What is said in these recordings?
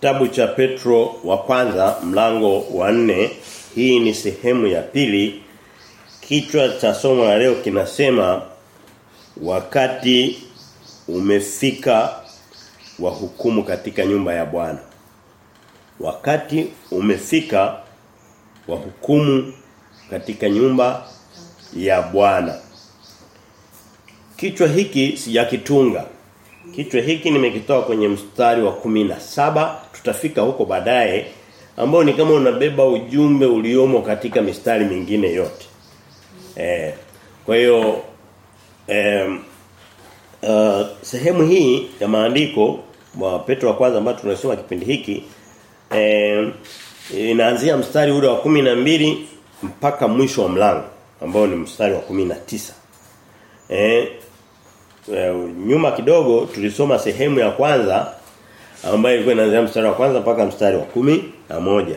kitabu cha Petro wa kwanza mlango wa nne hii ni sehemu ya pili kichwa cha somo la leo kinasema wakati umefika wa hukumu katika nyumba ya Bwana wakati umefika wa hukumu katika nyumba ya Bwana kichwa hiki sijakitunga Kichwa hiki nimekitoa kwenye mstari wa kumi na saba tutafika huko baadaye ambao ni kama unabeba ujumbe uliomo katika mistari mingine yote. Eh, kwa hiyo eh, uh, sehemu hii ya maandiko wa Petro wa kwanza ambayo tunasoma kipindi hiki eh, inaanzia mstari ule wa kumi na mbili mpaka mwisho wa mlango ambao ni mstari wa kumi na tisa Eh, Uh, nyuma kidogo tulisoma sehemu ya kwanza ambayo ilikuwa inaanzia mstari wa kwanza mpaka mstari wa kumi na moja.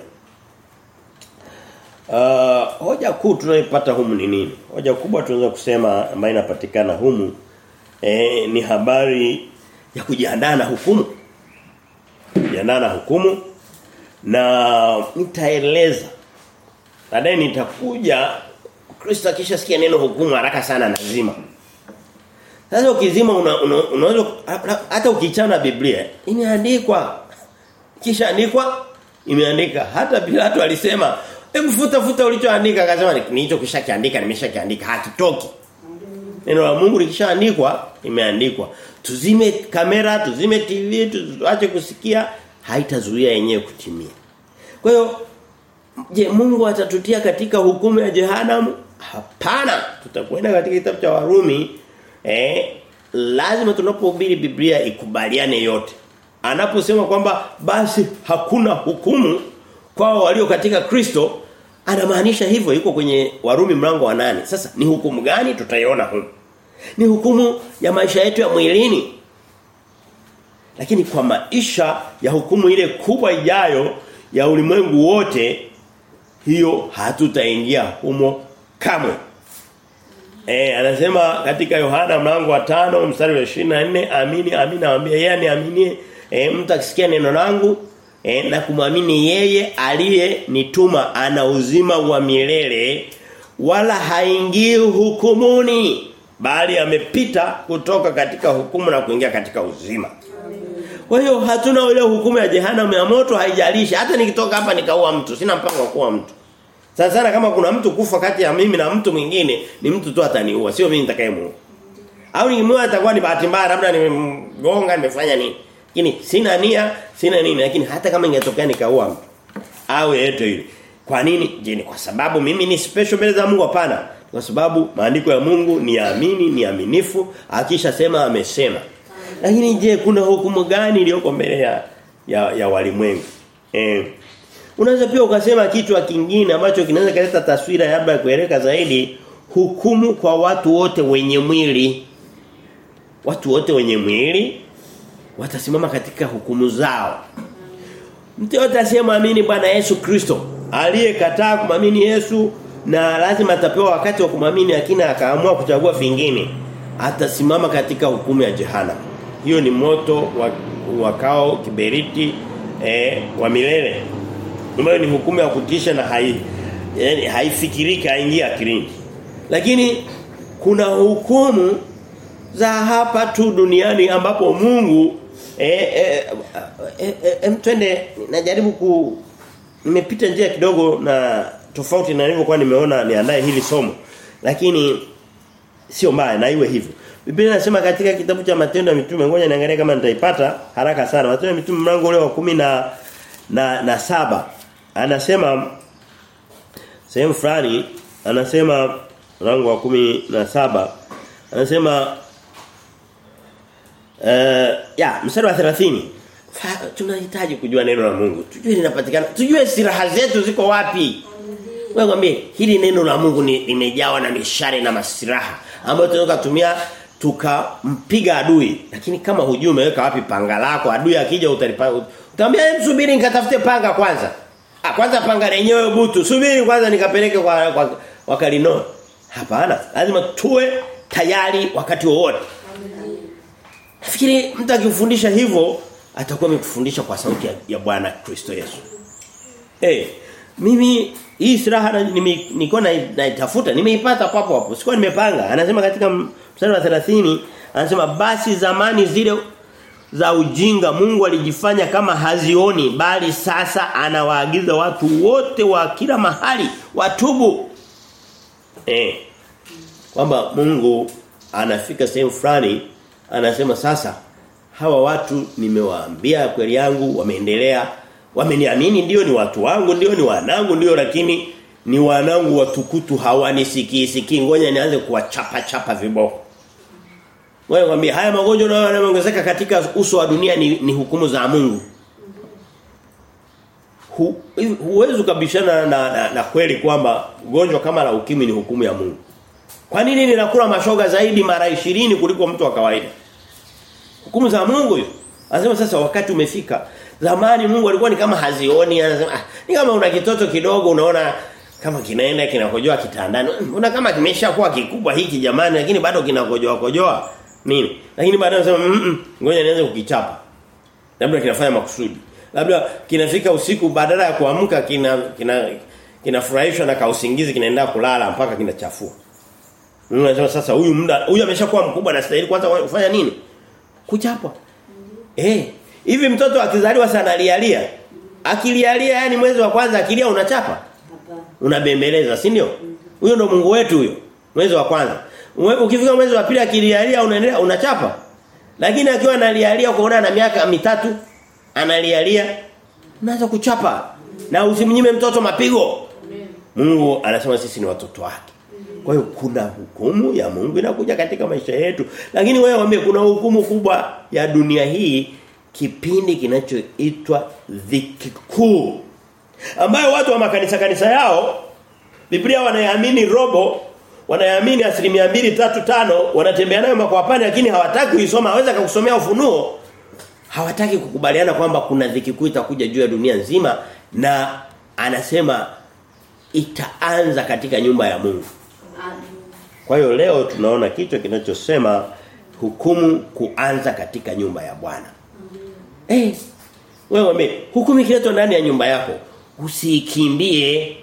Uh, hoja kuu tunayopata humu ni nini? Hoja kubwa tunaweza kusema ambayo inapatikana humu eh, ni habari ya kujiandaa na hukumu. Kujiandaa na hukumu na nitaeleza baadaye nitakuja Kristo akishasikia neno hukumu haraka sana nazima. Sasa ukizima una, una, unaweza hata ukichana Biblia imeandikwa kisha andikwa imeandika hata Pilato alisema hebu futa futa ulichoandika akasema nilicho kishakiandika nimeshakiandika hakitoki Neno la Mungu likishaandikwa imeandikwa tuzime kamera tuzime TV tuache kusikia haitazuia yenyewe kutimia kwa hiyo je Mungu atatutia katika hukumu ya jehanamu hapana tutakwenda katika kitabu cha Warumi eh lazima tunapohubiri Biblia ikubaliane yote. Anaposema kwamba basi hakuna hukumu kwa walio katika Kristo anamaanisha hivyo yuko kwenye Warumi mlango wa nane Sasa ni hukumu gani tutaiona huko? Ni hukumu ya maisha yetu ya mwilini. Lakini kwa maisha ya hukumu ile kubwa ijayo ya ulimwengu wote hiyo hatutaingia humo kamwe. Eh anasema katika Yohana mlango wa tano mstari wa 24 amini amini nawaambia yeye aniaminie e, mtu akisikia neno langu e, na kumwamini yeye aliye nituma ana uzima wa milele wala haingii hukumuni bali amepita kutoka katika hukumu na kuingia katika uzima. Kwa hiyo hatuna ile hukumu ya jehanamu ya moto haijalishi hata nikitoka hapa nikaua mtu sina mpango wa kuua mtu. Sana sana kama kuna mtu kufa kati ya mimi na mtu mwingine ni mtu tu ataniua sio mimi nitakayemuua. Au nikimuua atakuwa ni bahati mbaya labda nimemgonga nimefanya nini. Lakini sina nia, sina nini lakini hata kama ingetokea nikaua mtu au yeyote yule. Kwa nini? Je, ni kwa sababu mimi ni special mbele za Mungu hapana. Kwa sababu maandiko ya Mungu ni yaamini, ni aminifu, akisha sema amesema. Lakini je, kuna hukumu gani iliyoko mbele ya ya, ya walimwengu? Eh Unaweza pia ukasema kichwa kingine ambacho kinaweza kuleta taswira labda ya kueleka zaidi hukumu kwa watu wote wenye mwili. Watu wote wenye mwili watasimama katika hukumu zao. Mtu yote asiyemwamini Bwana Yesu Kristo, aliyekataa kumwamini Yesu na lazima atapewa wakati wa kumwamini lakini akaamua kuchagua vingine, atasimama katika hukumu ya jehanamu. Hiyo ni moto wa wakao kiberiti eh, wa milele ambayo ni hukumu ya kutisha na hai yani haifikiriki haingia akilini. Lakini kuna hukumu za hapa tu duniani ambapo Mungu eh eh, eh, eh, eh twende najaribu ku nimepita njia kidogo na tofauti na nilivyokuwa nimeona niandae hili somo. Lakini sio mbaya na iwe hivyo. Biblia inasema katika kitabu cha Matendo ya Mitume ngoja niangalie kama nitaipata haraka sana. Matendo ya Mitume mlango ule wa kumi na na, na saba anasema sehemu fulani anasema mlango wa kumi na saba anasema uh, ya mstari wa 30 tunahitaji kujua neno la Mungu tujue linapatikana tujue silaha zetu ziko wapi wewe mwambie hili neno la Mungu ni limejawa na mishale na masiraha ambayo tunaweza kutumia tukampiga adui lakini kama hujui umeweka wapi panga lako adui akija utalipa utamwambia subiri nikatafute panga kwanza ah kwanza panga lenyewe butu subiri kwanza nikapeleke kwa, kwa wakalino hapana lazima tuwe tayari wakati wowote nafikiri mtu akifundisha hivyo atakuwa amekufundisha kwa sauti ya, ya Bwana Kristo Yesu. Eh, mimi hii silaha nilikuwa naitafuta, nimeipata papo hapo. Sikuwa nimepanga. Anasema katika mstari wa 30 anasema basi zamani zile za ujinga Mungu alijifanya kama hazioni bali sasa anawaagiza watu wote wa kila mahali watubu. Eh. Kwamba Mungu anafika sehemu fulani anasema sasa hawa watu nimewaambia kweli yangu wameendelea wameniamini ndio ni watu wangu ndio ni wanangu ndio lakini ni wanangu watukutu hawanisikii sikii ngoja nianze kuwachapa chapa viboko wewe mwambie haya magonjwa nayo yanaongezeka katika uso wa dunia ni, ni hukumu za Mungu Hu, huwezi kubishana na, na, na kweli kwamba gonjwa kama la ukimwi ni hukumu ya Mungu kwa nini ninakula mashoga zaidi mara 20 kuliko mtu wa kawaida hukumu za Mungu hiyo anasema sasa wakati umefika Zamani Mungu alikuwa ni kama hazioni anasema ah, ni kama una kitoto kidogo unaona kama kinaenda kinakojoa kitandani. Una kama kimeshakuwa kikubwa hiki jamani lakini bado kinakojoa kojoa. Nini? Lakini baadaye anasema mm ngoja nianze kukichapa. Labda kinafanya makusudi. Labda kinafika usiku badala ya kuamka kina kina kinafurahishwa na kausingizi kinaenda kulala mpaka kinachafua. Mungu anasema sasa huyu muda huyu ameshakuwa mkubwa na stahili kwanza kufanya nini? Kuchapwa. Eh, Hivi mtoto akizaliwa sana alialia. Akilialia yani mwezi wa kwanza akilia unachapa? Unabembeleza, si ndio? Huyo ndo Mungu wetu huyo. Mwezi wa kwanza. Ukifika mwezi wa pili akilialia unaendelea unachapa. Lakini akiwa analialia kuona na miaka mitatu analialia unaanza kuchapa. Na usimnyime mtoto mapigo. Mungu anasema sisi ni watoto wake. Kwa hiyo kuna hukumu ya Mungu inakuja katika maisha yetu. Lakini wewe waambie kuna hukumu kubwa ya dunia hii kipindi kinachoitwa dhiki kuu ambayo watu wa makanisa kanisa yao Biblia wanayaamini robo wanayaamini asilimia mbili tatu tano wanatembea nayo makwapani lakini hawataki kuisoma haweza kukusomea ufunuo hawataki kukubaliana kwamba kuna dhiki kuu itakuja juu ya dunia nzima na anasema itaanza katika nyumba ya Mungu kwa hiyo leo tunaona kichwa kinachosema hukumu kuanza katika nyumba ya Bwana Eh. Wewe wame hukumu ikiletwa ndani ya nyumba yako usikimbie.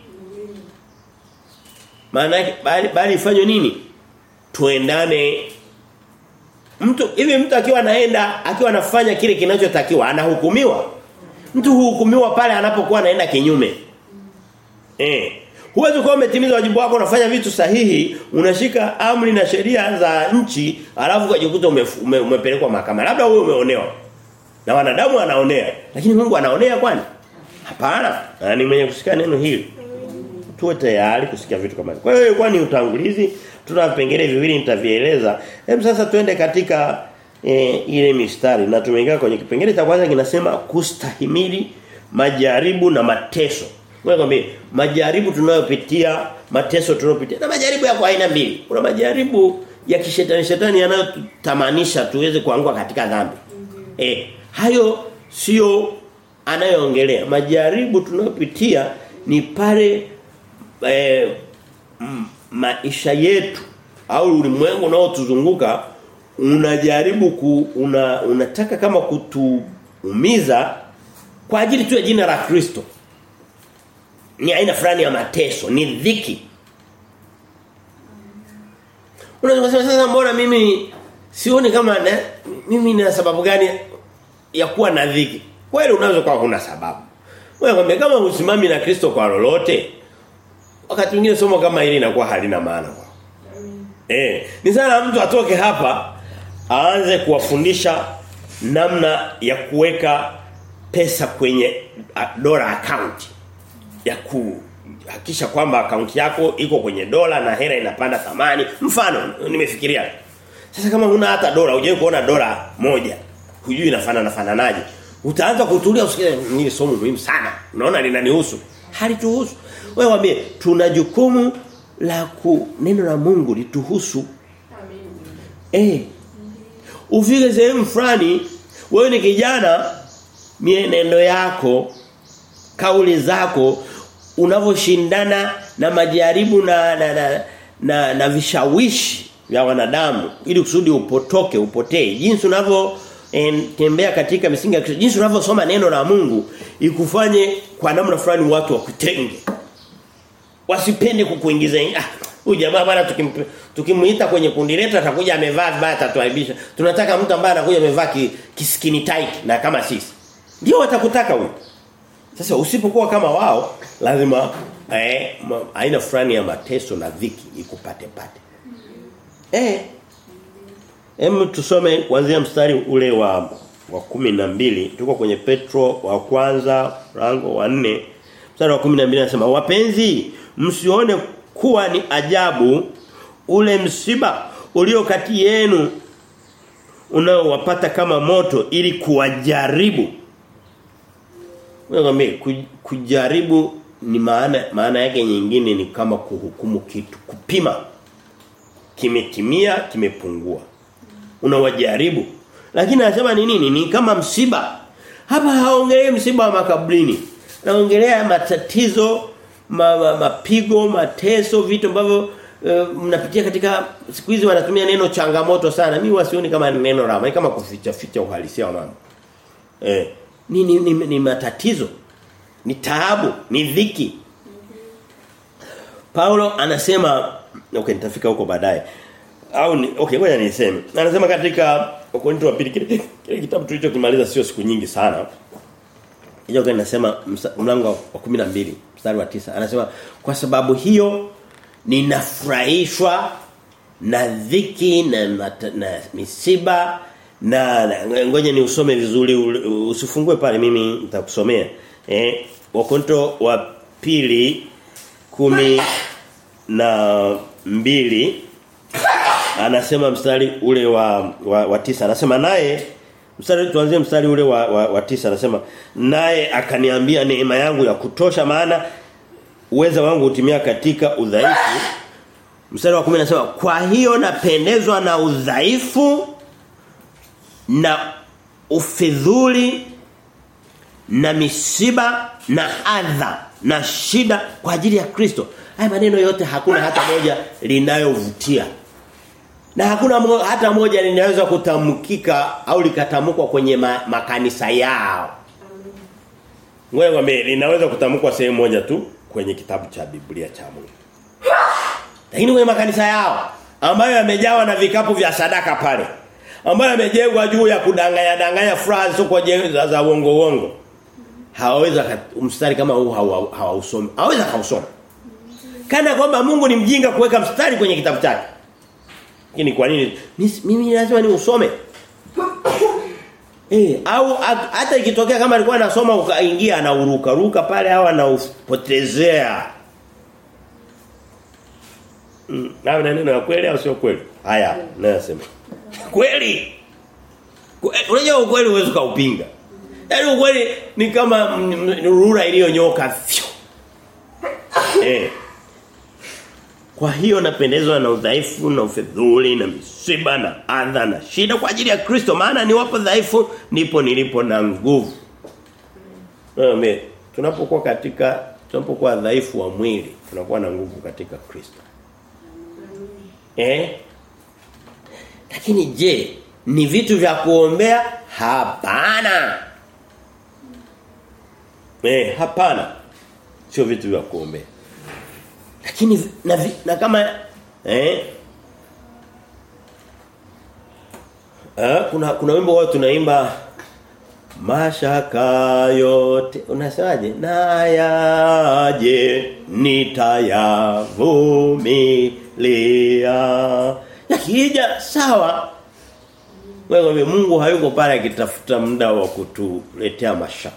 Maana bali bali ifanywe nini? Tuendane Mtu hivi mtu akiwa anaenda akiwa anafanya kile kinachotakiwa anahukumiwa. Mtu huhukumiwa pale anapokuwa anaenda kinyume. Eh. Huwezi kuwa umetimiza wajibu wako unafanya vitu sahihi, unashika amri na sheria za nchi, alafu ukajikuta ume, umepelekwa mahakama. Labda wewe umeonewa. Na wanadamu wanaonea. Lakini Mungu anaonea kwani? Hapana. Na ni mwenye kusikia neno hili. Tuwe tayari kusikia vitu kama hivi. Kwa hiyo ilikuwa ni utangulizi. Tuna vipengele viwili nitavieleza. Hem sasa tuende katika e, ile mistari na tumeingia kwenye kipengele cha kwanza kinasema kustahimili majaribu na mateso. Ngoja kwambie majaribu tunayopitia, mateso tunayopitia na majaribu yako aina mbili. Kuna majaribu ya kishetani shetani yanayotamanisha tuweze kuanguka katika dhambi. Eh, hayo sio anayoongelea. Majaribu tunayopitia ni pale eh, maisha yetu au ulimwengu unaotuzunguka unajaribu ku, una, unataka kama kutuumiza kwa ajili tu ya jina la Kristo. Ni aina fulani ya mateso, ni dhiki. Unaweza kusema sasa mbona mimi sioni kama na, mimi nina sababu gani ya kuwa na dhiki? Kweli unaweza kuwa huna sababu. Wewe kwambia kama usimami na Kristo kwa lolote, wakati mwingine somo kama hili linakuwa halina maana kwa. Eh, ni sana mtu atoke hapa aanze kuwafundisha namna ya kuweka pesa kwenye dola account ya kuhakisha kwamba account yako iko kwenye dola na hela inapanda thamani. Mfano nimefikiria. Sasa kama huna hata dola, hujai kuona dola moja, hujui inafanana fananaje. Utaanza kutulia usikie ni somo muhimu sana. Unaona linanihusu. Halituhusu. Wewe waambie tuna jukumu la ku neno la Mungu lituhusu. Amen. Eh. Ufike sehemu fulani wewe ni kijana mienendo yako kauli zako unavoshindana na majaribu na na, na, na, na vishawishi vya wanadamu ili kusudi upotoke upotee jinsi unavyo en, tembea katika misingi ya Kristo. Jinsi unavyosoma neno la Mungu ikufanye kwa namna fulani watu wakutenge. Wasipende kukuingiza ah huyu jamaa bwana tukimpe tukimuita kwenye kundi letu atakuja amevaa vibaya atatuaibisha. Tunataka mtu ambaye anakuja amevaa ki, kiskini tight na kama sisi. Ndio watakutaka huyo. Sasa usipokuwa kama wao lazima eh ma, aina fulani ya mateso na dhiki ikupate pate. Eh. Hem tusome kuanzia mstari ule wa wa kumi na mbili tuko kwenye Petro wa kwanza rango wa nne mstari wa kumi na mbili anasema wapenzi msione kuwa ni ajabu ule msiba ulio kati yenu unaowapata kama moto ili kuwajaribu wewe kujaribu ni maana maana yake nyingine ni kama kuhukumu kitu kupima kimetimia kimepungua unawajaribu lakini anasema ni nini ni kama msiba hapa haongelei msiba wa makaburini naongelea matatizo ma, ma, mapigo mateso vitu ambavyo uh, mnapitia katika siku hizi wanatumia neno changamoto sana mimi wasioni kama neno rama kama kuficha ficha uhalisia wa mambo eh ni, ni, ni, ni matatizo ni taabu ni dhiki Paulo anasema okay nitafika huko baadaye au ni, okay ngoja niseme anasema katika Wakorintho wa pili kile kitabu tulichokimaliza sio siku nyingi sana hiyo gani nasema mlango wa 12 mstari wa tisa anasema kwa sababu hiyo ninafurahishwa na dhiki na, na, na misiba na, na ngoja ni usome vizuri usifungue pale mimi nitakusomea eh wakonto wa pili kumi na mbili anasema mstari ule wa, wa, wa tisa anasema naye mstari tuanzie mstari ule wa, wa, wa tisa anasema naye akaniambia neema yangu ya kutosha maana uweza wangu hutimia katika udhaifu mstari wa 10 anasema kwa hiyo napendezwa na udhaifu na ufidhuli na misiba na adha na shida kwa ajili ya Kristo haya maneno yote hakuna hata moja linayovutia na hakuna mo, hata moja linaweza kutamkika au likatamkwa kwenye ma, makanisa yao. Ngoja ngombe linaweza kutamkwa sehemu moja tu kwenye kitabu cha Biblia cha Mungu. Lakini kwenye makanisa yao ambayo yamejawa na vikapu vya sadaka pale ambayo yamejengwa juu ya kudanganya danganya furaha sio za, za uongo uongo. Hawaweza mstari kama huu hawausomi. Hawaweza kausoma. Kana kwamba Mungu ni mjinga kuweka mstari kwenye kitabu chake. Lakini kwa nini? Mimi lazima ni usome. Eh, au hata ikitokea kama alikuwa anasoma ukaingia anauruka ruka pale au anaupotezea. Mm, na neno la kweli au sio kweli? Haya, nasema. Kweli. Unajua ukweli huwezi kaupinga. Yaani ukweli ni kama rura iliyonyoka. Eh. Kwa hiyo napendezwa na udhaifu na ufedhuli na misiba na adha na shida kwa ajili ya Kristo maana ni wapo dhaifu nipo nilipo na nguvu. Amen. Tunapokuwa katika tunapokuwa dhaifu wa mwili tunakuwa na nguvu katika Kristo. Eh? Lakini je, ni vitu vya kuombea? Hapana. Eh, hapana. Sio vitu vya kuombea. Lakini na, na kama eh eh kuna kuna wimbo wao tunaimba mashaka yote unasemaje nayaje nitayavumilia yakija sawa wewe Mungu hayuko pale akitafuta muda wa kutuletea mashaka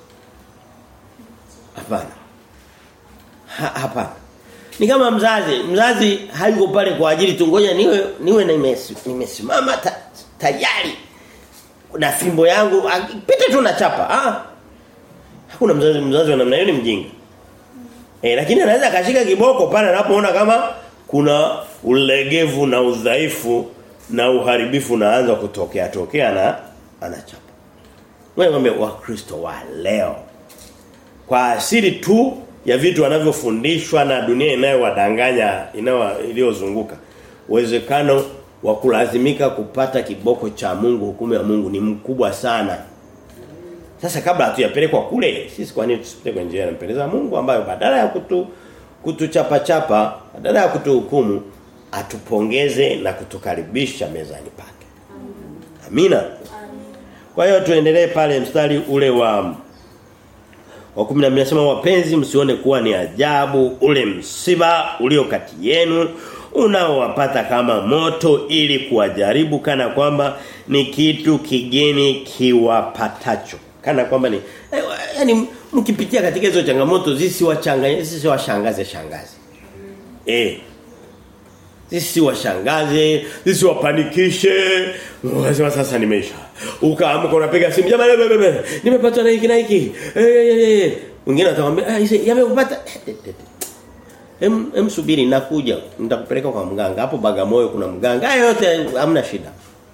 hapana ha, hapana ni kama mzazi, mzazi hayuko pale kwa ajili tu ngoja niwe niwe nimesimama ta, tayari. Na fimbo yangu pita tu na chapa. Ah. Hakuna mzazi mzazi wa namna hiyo ni mjinga. Eh lakini anaweza akashika kiboko pale anapoona kama kuna ulegevu na udhaifu na uharibifu unaanza kutokea tokea na anachapa. Wewe ngombe wa Kristo wa leo. Kwa asili tu ya vitu wanavyofundishwa na dunia inayowadanganya inayo iliyozunguka uwezekano wa kulazimika kupata kiboko cha Mungu hukumu ya Mungu ni mkubwa sana. Sasa kabla hatujapelekwa kule, sisi kwa nini tusipite kwa njia inampendeza Mungu ambayo badala ya kutu kutuchapa chapa, badala ya kutuhukumu, atupongeze na kutukaribisha mezani pake. Amina. Kwa hiyo tuendelee pale mstari ule wa wa 10 nasema wapenzi msione kuwa ni ajabu ule msiba ulio kati yenu unaowapata kama moto ili kuwajaribu kana kwamba ni kitu kigeni kiwapatacho kana kwamba ni eh, yani mkipitia katika hizo changamoto zisiwachanganye zisiwashangaze shangaze eh zisiwashangaze zisiwapanikishe unasema sasa nimeisha ukaamka unapiga simu jamani nimepatwa na hiki na hiki eh mwingine atakwambia ah yamekupata Hem hem subiri nakuja nitakupeleka kwa mganga hapo Bagamoyo kuna mganga hayo yote hamna shida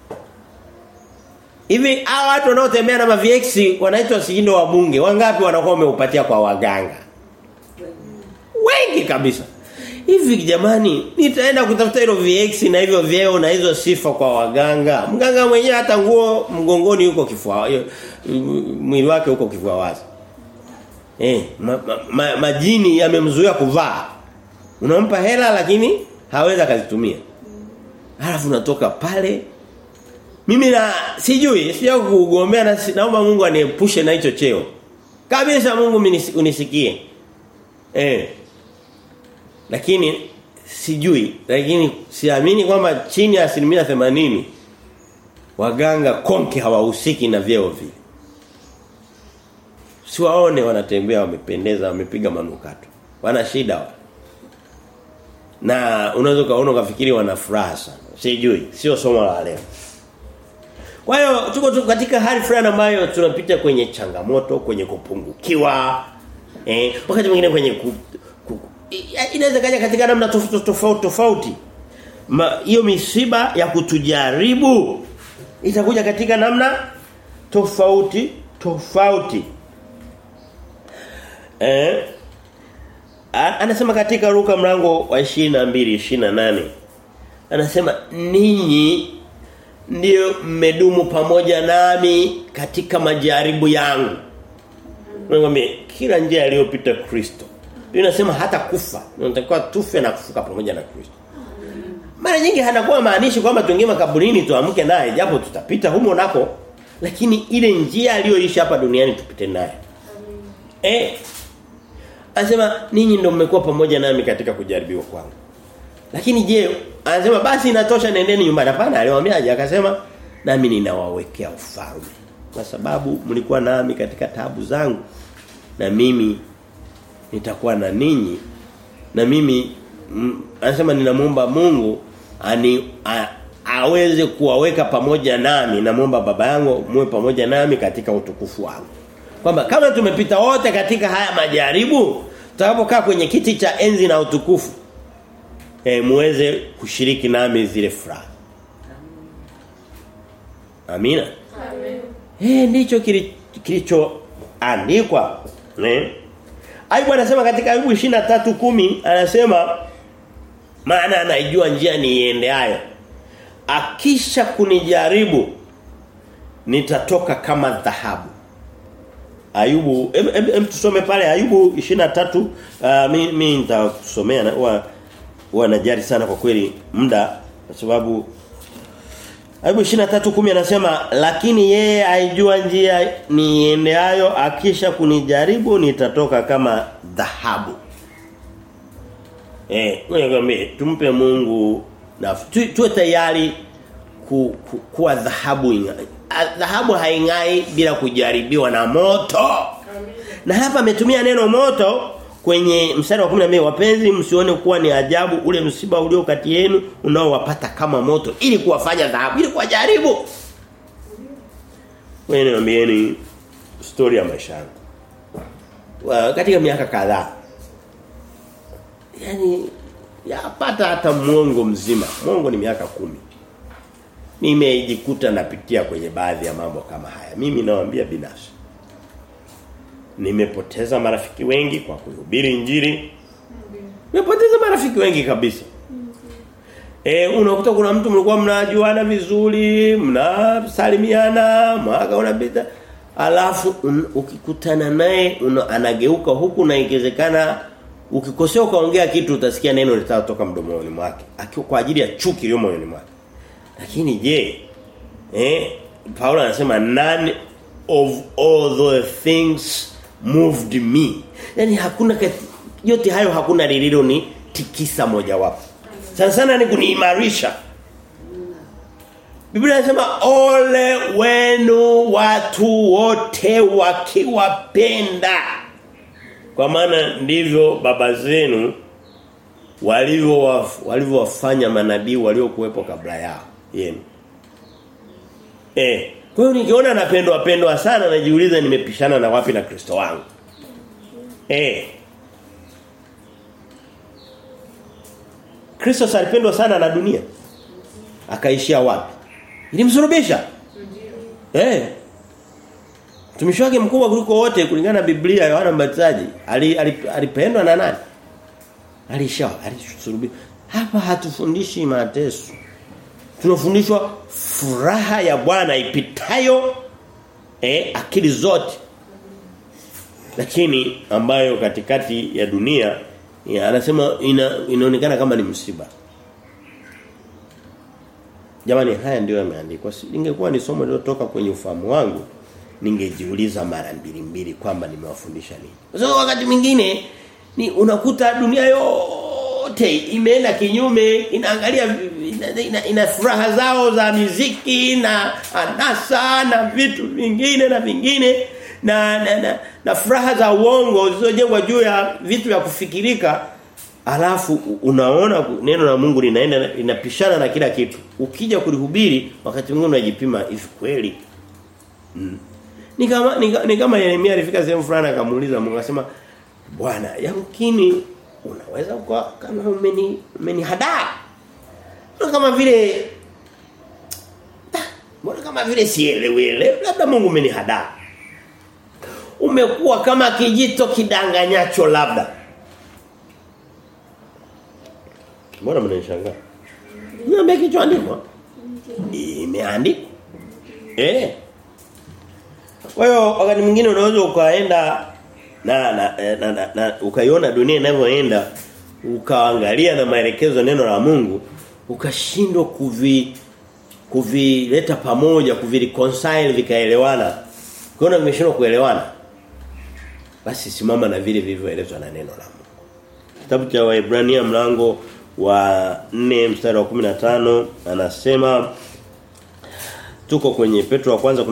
Hivi hao watu wanaotembea na mavx wanaitwa sijindo wa bunge wangapi wanakuwa wameupatia kwa waganga Wengi kabisa Hivi jamani nitaenda kutafuta hilo VX na hivyo vyeo na hizo sifa kwa waganga. Mganga mwenyewe hata nguo mgongoni yuko kifua mwili wake huko kifua wazi. Eh ma, ma, ma, majini yamemzuia kuvaa. Unampa hela lakini hawezi akazitumia. Halafu unatoka pale mimi na sijui sija kugombea na naomba Mungu aniepushe na hicho cheo. Kabisa Mungu unisikie. Eh lakini sijui lakini siamini kwamba chini ya asilimia themanini waganga konke hawahusiki na vyeo vile siwaone wanatembea wamependeza wamepiga manukato wana shida wa. na unaweza kaona ukafikiri wana furaha sana sijui sio somo la leo kwa hiyo tuko tu katika hali fulani ambayo tunapita kwenye changamoto kwenye kupungukiwa eh wakati mwingine kwenye ku, ku, inaweza kaja katika namna tofauti tofauti tofauti hiyo misiba ya kutujaribu itakuja katika namna tofauti tofauti eh anasema katika Luka mlango wa 22 28 anasema ninyi ndio mmedumu pamoja nami katika majaribu yangu. Ngombe kila njia aliyopita Kristo. Inasema hata kufa. Unatakiwa tufe na kufuka pamoja na Kristo. Mara nyingi hanakuwa maanishi kwamba tuingie makaburini tuamke naye japo tutapita humo nako lakini ile njia aliyoishi hapa duniani tupite naye. Eh Anasema ninyi ndio mmekuwa pamoja nami katika kujaribiwa kwangu. Lakini je, anasema basi inatosha nendeni nyumbani. Hapana, aliwaambiaje? Akasema nami ninawawekea ufalme. Kwa sababu mlikuwa nami katika tabu zangu na mimi nitakuwa na ninyi na mimi m, anasema ninamuomba Mungu ani a, aweze kuwaweka pamoja nami namuomba baba yangu muwe pamoja nami katika utukufu wangu kwamba kama tumepita wote katika haya majaribu tutakapokaa kwenye kiti cha enzi na utukufu eh muweze kushiriki nami zile furaha Amina Amen Eh ndicho kilichoandikwa eh Ayubu anasema katika Ayubu 23:10 anasema maana anaijua njia niiendeayo akisha kunijaribu nitatoka kama dhahabu Ayubu em, em, em tusome pale Ayubu 23 uh, mimi mi nitakusomea na huwa huwa najari sana kwa kweli muda kwa sababu Ayubu 23:10 anasema lakini yeye aijua njia niendeayo akisha kunijaribu nitatoka kama dhahabu. Eh, ngoja tumpe Mungu na tu, tuwe tayari ku, ku, kuwa dhahabu ingai. Dhahabu haingai bila kujaribiwa na moto. Na hapa ametumia neno moto kwenye mstari wa 12 wapenzi msione kuwa ni ajabu ule msiba ulio kati yenu unaowapata kama moto ili kuwafanya dhahabu ili kuwajaribu. Wewe niambieni story ya maisha yangu. Katika miaka kadhaa yani yapata hata mwongo mzima. Mwongo ni miaka kumi Nimejikuta napitia kwenye baadhi ya mambo kama haya. Mimi nawaambia binafsi nimepoteza marafiki wengi kwa kuhubiri injili. Nimepoteza marafiki wengi kabisa. E, unakuta kuna mtu mlikuwa mnajuana vizuri, mnasalimiana, mwaka unapita. Alafu un, ukikutana naye anageuka huku na ikiwezekana ukikosea ukaongea kitu utasikia neno litatoka mdomoni mwake akiwa kwa ajili ya chuki iliyo moyoni mwake. Lakini je, eh Paulo anasema none of all the things moved me. Yaani hakuna kati, yote hayo hakuna lililo ni tikisa moja wapo. Sana sana ni kuniimarisha. Biblia inasema ole wenu watu wote wakiwapenda. Kwa maana ndivyo baba zenu walivyo walivyowafanya manabii waliokuwepo kabla yao yenu. Eh, kwa hiyo nikiona napendwa pendwa sana najiuliza nimepishana na wapi na Kristo wangu. Eh. Kristo alipendwa sana na dunia. Akaishia wapi? Ilimsulubisha. Eh. Mtumishi wake mkubwa kuliko wote kulingana na Biblia Yohana Mbatizaji alipendwa na nani? Alisha alisulubishwa. Hapa hatufundishi mateso. Tunafundishwa furaha ya Bwana ipitayo eh, akili zote. Lakini ambayo katikati ya dunia ya, anasema ina, inaonekana kama ni msiba. Jamani haya ndio yameandikwa. Ingekuwa ni somo lilotoka kwenye ufahamu wangu ningejiuliza mara mbili mbili kwamba nimewafundisha nini. Kwa sababu wakati mwingine ni unakuta dunia yote imeenda kinyume inaangalia ina, ina, ina furaha zao za miziki na anasa na vitu vingine na vingine na na, na, na furaha za uongo zilizojengwa juu ya vitu vya kufikirika alafu unaona neno la Mungu linaenda linapishana na kila kitu ukija kulihubiri wakati mwingine unajipima hivi kweli mm. ni kama ni kama Yeremia alifika sehemu fulani akamuuliza Mungu akasema Bwana yamkini unaweza kwa kama umeni umenihadaa kama vile mbona kama vile sielewele labda Mungu umenihadaa umekuwa kama kijito kidanganyacho labda mbona mnanishangaa niambie kichoandikwa imeandikwa eh kwa hiyo wakati mwingine unaweza ukaenda na na, na, na, na ukaiona dunia inavyoenda ukaangalia na maelekezo neno la Mungu ukashindwa kuvi kuvileta pamoja kuvireconcile vikaelewana kuona vimeshindwa kuelewana basi simama na vile vilivyoelezwa na neno la Mungu kitabu cha Waebrania mlango wa 4 mstari wa 15 anasema tuko kwenye Petro wa kwanza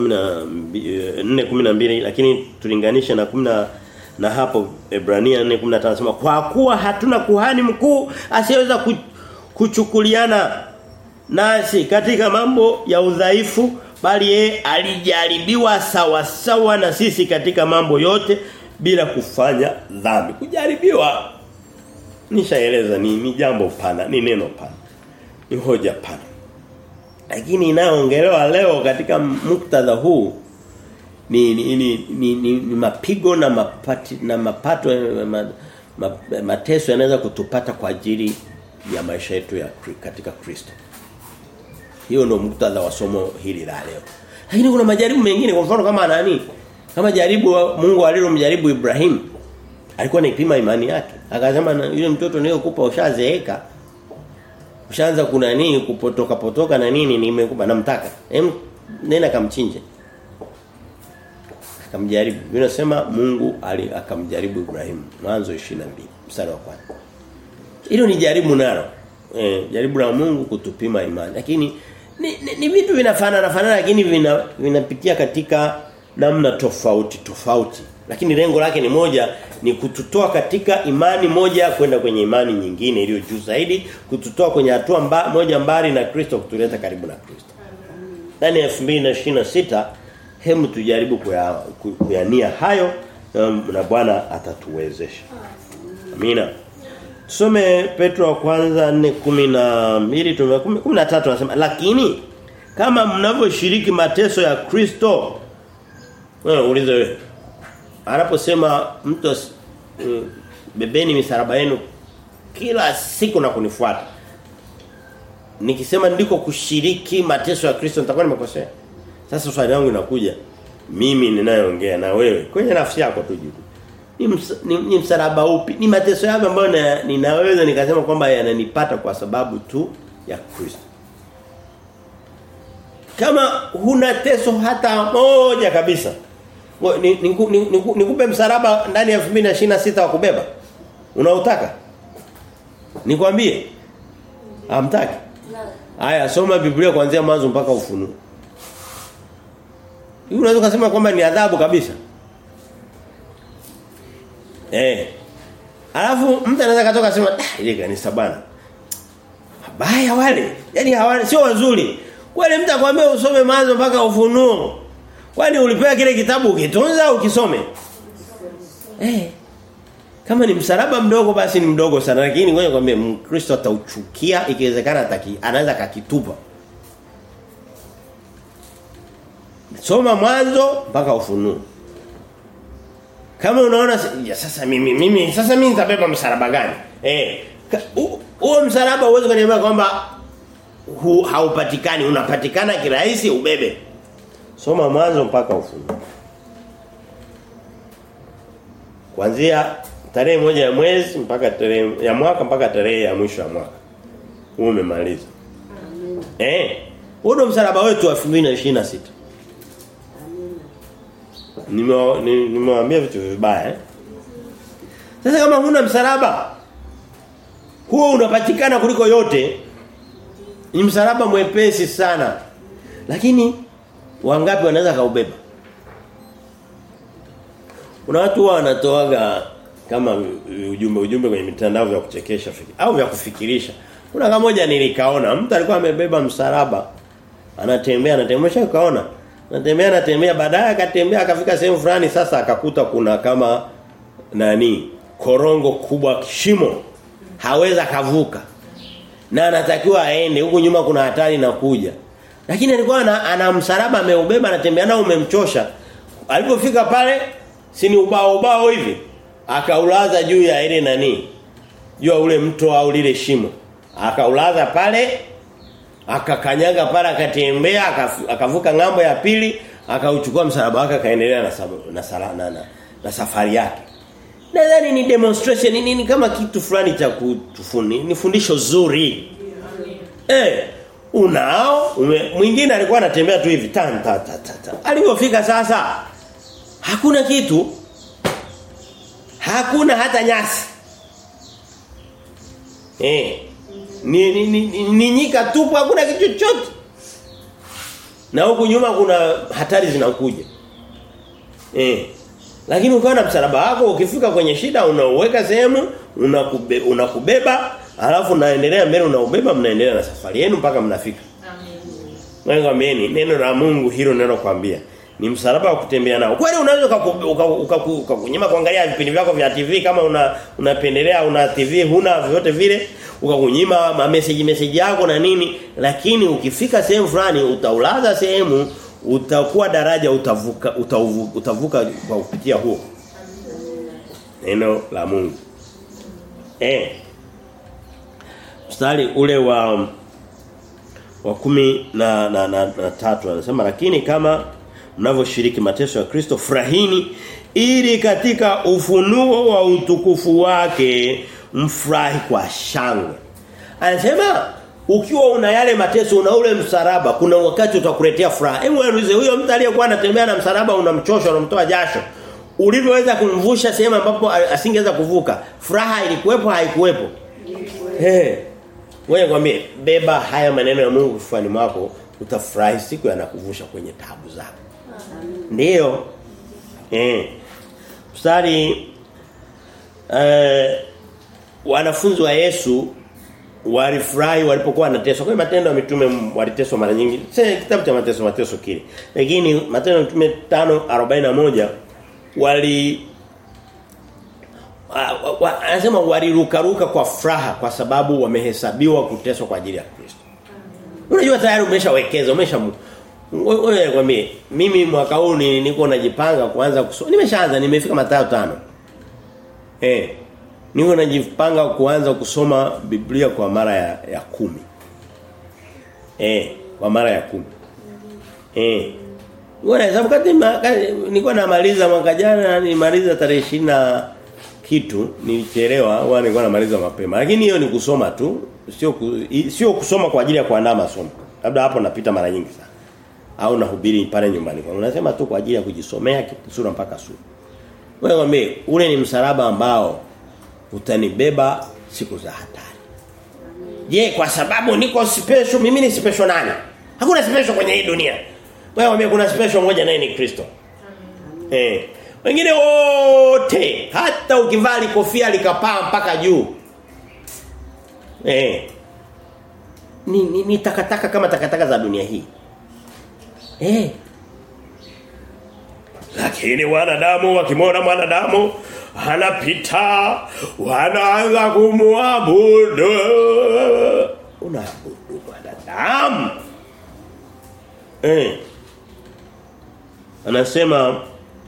4:12 lakini tulinganisha na 10 na hapo Ebrania 4:15 anasema kwa kuwa hatuna kuhani mkuu asiyeweza kuchukuliana nasi katika mambo ya udhaifu bali yeye alijaribiwa sawa sawa na sisi katika mambo yote bila kufanya dhambi. Kujaribiwa nishaeleza ni, ni jambo pana, ni neno pana. Ni hoja pana. Lakini inayoongelewa leo katika muktadha huu ni ni, ni, ni, ni, ni mapigo na mapati na mapato ma, ma, mateso yanaweza kutupata kwa ajili ya maisha yetu ya katika Kristo. Hiyo ndio muktadha wa somo hili la leo. Lakini kuna majaribu mengine kwa mfano kama nani? Kama jaribu Mungu alilomjaribu Ibrahim. Alikuwa anaipima imani yake. Akasema yule mtoto niliyokupa ushazeeka. Ushaanza kuna nini kupotoka potoka na nini nimekupa namtaka. Hem nenda kamchinje. Akamjaribu. Biblia inasema Mungu ali akamjaribu Ibrahim. Mwanzo 22 mstari wa kwanza. Hilo ni jaribu nalo. Eh, jaribu la Mungu kutupima imani. Lakini ni, ni, ni vitu vinafanana fanana lakini vina vinapitia katika namna tofauti tofauti. Lakini lengo lake ni moja ni kututoa katika imani moja kwenda kwenye imani nyingine iliyo juu zaidi, kututoa kwenye hatua mba, moja mbali na Kristo kutuleta karibu na Kristo. Ndani ya 2026 hemu tujaribu kuyania kuya hayo na Bwana atatuwezesha. Amina. Tusome Petro wa kwanza 4:12 tume 13 anasema lakini kama mnavyoshiriki mateso ya Kristo wewe ulize wewe anaposema mtu uh, bebeni misaraba yenu kila siku na kunifuata nikisema ndiko kushiriki mateso ya Kristo nitakuwa nimekosea. Sasa swali langu linakuja mimi ninayeongea na wewe kwenye nafsi yako tu juu. Ni, ms, ni, ni msalaba upi? Ni mateso yapi ambayo ninaweza nikasema kwamba yananipata kwa sababu tu ya Kristo. Kama huna teso hata moja kabisa. Nikupe ni, ni, ni, ni msalaba ndani ya 2026 wa kubeba. Unautaka? Nikwambie. Hamtaki? Haya soma Biblia kuanzia mwanzo mpaka ufunuo. Hiyo unaweza kusema kwamba ni adhabu kabisa. Eh. Alafu mtu anaweza katoka sema ah ile kanisa bana. Baya wale. Yaani hawana sio wazuri. Kwani mtu akwambia usome mwanzo mpaka ufunuo. Kwani ulipewa kile kitabu ukitunza au ukisome? Eh. Kama ni msalaba mdogo basi ni mdogo sana lakini ngoja nikwambie Mkristo atauchukia ikiwezekana ataki anaweza kakitupa. Soma mwanzo mpaka ufunuo. Kama unaona ya sasa mimi mimi sasa mimi nitabeba msalaba gani? Eh. Huo msalaba uweze kuniambia kwamba haupatikani, unapatikana kirahisi ubebe. Soma mwanzo mpaka ufunuo. Kuanzia tarehe moja ya mwezi mpaka tarehe ya mwaka mpaka tarehe ya mwisho wa mwaka. Huo umemaliza. Amen. Eh. Huo ndo msalaba wetu wa 2026. Nimewaambia vitu vibaya eh? Sasa kama huna msalaba huo unapatikana kuliko yote ni msalaba mwepesi sana. Lakini wangapi wanaweza kaubeba? Kuna watu wanatoaga kama ujumbe ujumbe kwenye mitandao vya kuchekesha au vya kufikirisha. Kuna kama moja nilikaona mtu alikuwa amebeba msalaba anatembea anatembea kaona Anatembea anatembea baadaye akatembea akafika sehemu fulani sasa akakuta kuna kama nani korongo kubwa kishimo haweza kavuka na anatakiwa aende huko nyuma kuna hatari na kuja lakini alikuwa ana, ana msalaba ameubeba anatembea nao umemchosha alipofika pale si ni ubao ubao hivi akaulaza juu ya ile nani juu ya ule mto au lile shimo akaulaza pale akakanyaga pale akatembea akavuka ngambo ya pili akauchukua msalaba wake akaendelea na, na, sala, na, na, na safari yake nadhani ni demonstration ni, ni kama kitu fulani cha kutufuni ni fundisho zuri eh unao ume, mwingine alikuwa anatembea tu hivi tan ta ta ta, ta. alipofika sasa hakuna kitu hakuna hata nyasi eh ni, ni, ni, ni, ni nyika tupu hakuna kitu chochote na huku nyuma kuna hatari zinakuja eh lakini ukawa na msalaba wako ukifika kwenye shida unauweka sehemu unakube, unakubeba alafu unaendelea mbele unaubeba mnaendelea na safari yenu mpaka mnafika amen ngamieni neno la Mungu hilo neno kwambia ni msalaba wa kutembea nao kweli unaweza ukakunyima kuangalia vipindi vyako vya TV kama una unapendelea una TV huna vyote vile ukakunyima ma message message yako na nini lakini ukifika sehemu fulani utaulaza sehemu utakuwa daraja utavuka utavuka, utavuka kwa kupitia huo neno la Mungu eh mstari ule wa wa kumi na, na, na, na tatu anasema lakini kama mnavyoshiriki mateso ya Kristo furahini ili katika ufunuo wa utukufu wake mfurahi kwa shangwe. Anasema ukiwa una yale mateso una ule msalaba kuna wakati utakuletea furaha. Hebu niulize huyo mtu aliyekuwa anatembea na msalaba unamchosha unamtoa jasho. Ulivyoweza kumvusha sehemu ambapo asingeweza kuvuka. Furaha ilikuwepo haikuwepo? Eh. Wewe kwambie beba haya maneno ya Mungu kifuani mwako utafurahi siku yanakuvusha kwenye taabu zako. Ndiyo. Eh. Mstari eh wanafunzi wa Yesu walifurahi walipokuwa wanateswa. Kwa matendo ya mitume waliteswa mara nyingi. Sasa kitabu cha mateso mateso kile. Lakini matendo ya mitume 5:41 wali anasema walirukaruka kwa furaha kwa sababu wamehesabiwa kuteswa kwa ajili ya Kristo. Unajua tayari umeshawekeza, umesha wewe kwambie mimi mwaka huu niko najipanga kuanza kusoma. Nimeshaanza nimefika Mathayo tano Eh. Niko najipanga kuanza kusoma Biblia kwa mara ya, ya kumi. Eh, kwa mara ya kumi. Eh. Ngoja hesabu kati nilikuwa namaliza mwaka jana nimaliza tarehe na kitu nilichelewa au nilikuwa namaliza mapema. Lakini hiyo ni kusoma tu, sio ku, sio kusoma kwa ajili ya kuandaa masomo. Labda hapo napita mara nyingi sana. Au nahubiri pale nyumbani kwangu. Nasema tu kwa ajili ya kujisomea sura mpaka sura. Wewe mwambie ule ni msalaba ambao utanibeba siku za hatari. Je, kwa sababu niko special mimi ni special nani? Hakuna special kwenye hii dunia. Wewe mwambie kuna special moja naye ni Kristo. Eh. Wengine wote hata ukivaa kofia likapaa mpaka juu. Eh. Ni, ni, ni takataka kama takataka za dunia hii. Eh. Lakini wanadamu wakimwona mwanadamu anapita wanaanza kumwabudu. Unaabudu mwanadamu. Eh. Anasema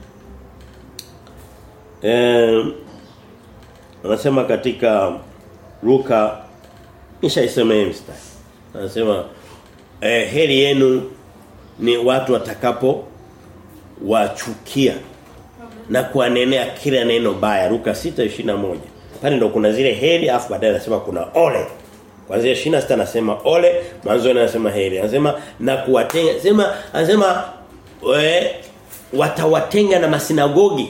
eh anasema katika Luka nishaisema hii mstari. Anasema eh, heri yenu ni watu watakapo wachukia na kuanenea kila neno baya Luka 6:21 pale ndo kuna zile heri afu baadaye anasema kuna ole Kwanzia 26 anasema ole, mwanzo anasema heri. Anasema na kuwatenga, sema anasema we, watawatenga na masinagogi.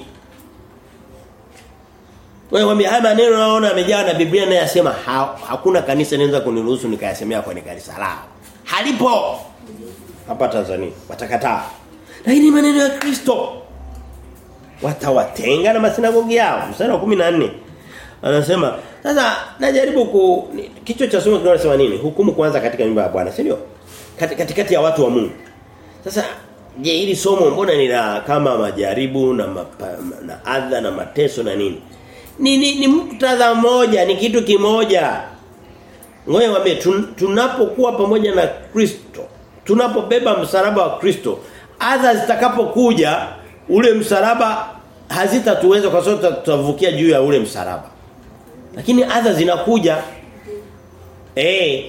Wewe wambia haya maneno naona amejaa na Biblia naye yasema ha, hakuna kanisa linaweza kuniruhusu nikayasemea kwenye kanisa lao. Halipo. Hapa Tanzania watakataa. Lakini maneno ya Kristo watawatenga na masinagogi yao. Mstari wa 14 anasema sasa najaribu ku kichwa cha somo kinasema nini? Hukumu kwanza katika nyumba ya Bwana, si ndio? Katikati kati ya watu wa Mungu. Sasa je, hili somo mbona ni la kama majaribu na mapa, na adha na mateso na nini? Ni ni, ni muktadha mmoja, ni kitu kimoja. Ngoja niwaambie tun, tunapokuwa pamoja na Kristo, tunapobeba msalaba wa Kristo, adha zitakapokuja ule msalaba hazitatuweza kwa sababu tutavukia juu ya ule msalaba. Lakini adha zinakuja eh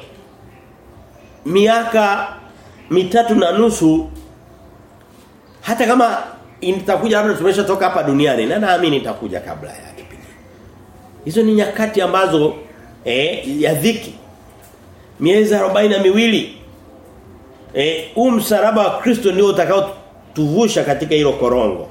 miaka mitatu na nusu hata kama itakuja labda tumeshatoka hapa duniani na naamini itakuja kabla ya kipindi. Hizo ni nyakati ambazo eh ya dhiki. Miezi arobaini na miwili eh huu msalaba wa Kristo ndio utakao tuvusha katika hilo korongo.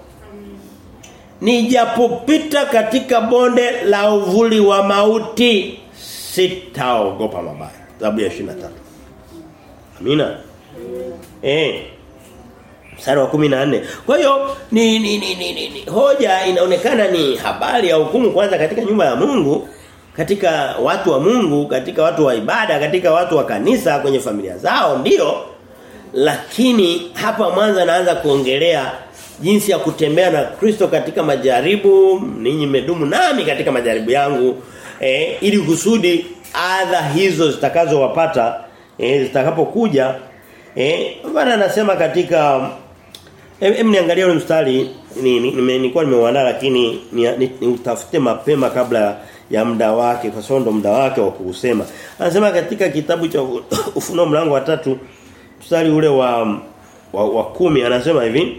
Nijapopita katika bonde la uvuli wa mauti sitaogopa mabaya. Sababu ya 23. Amina. Eh. Mstari wa 14. Kwa hiyo ni, ni, ni, ni, ni, ni hoja inaonekana ni habari ya hukumu kwanza katika nyumba ya Mungu, katika watu wa Mungu, katika watu wa ibada, katika watu wa kanisa kwenye familia zao ndio. Lakini hapa mwanzo naanza kuongelea jinsi ya kutembea na Kristo katika majaribu, ninyi medumu nami katika majaribu yangu, eh, ili kusudi adha hizo zitakazowapata eh, zitakapokuja eh bwana anasema katika hem niangalie ule mstari ni nilikuwa nimeuandaa lakini niutafute ni, ni mapema kabla ya muda wake kwa sababu ndo muda wake wa kuusema anasema katika kitabu cha ufunuo mlango wa tatu mstari ule wa wa, wa kumi anasema hivi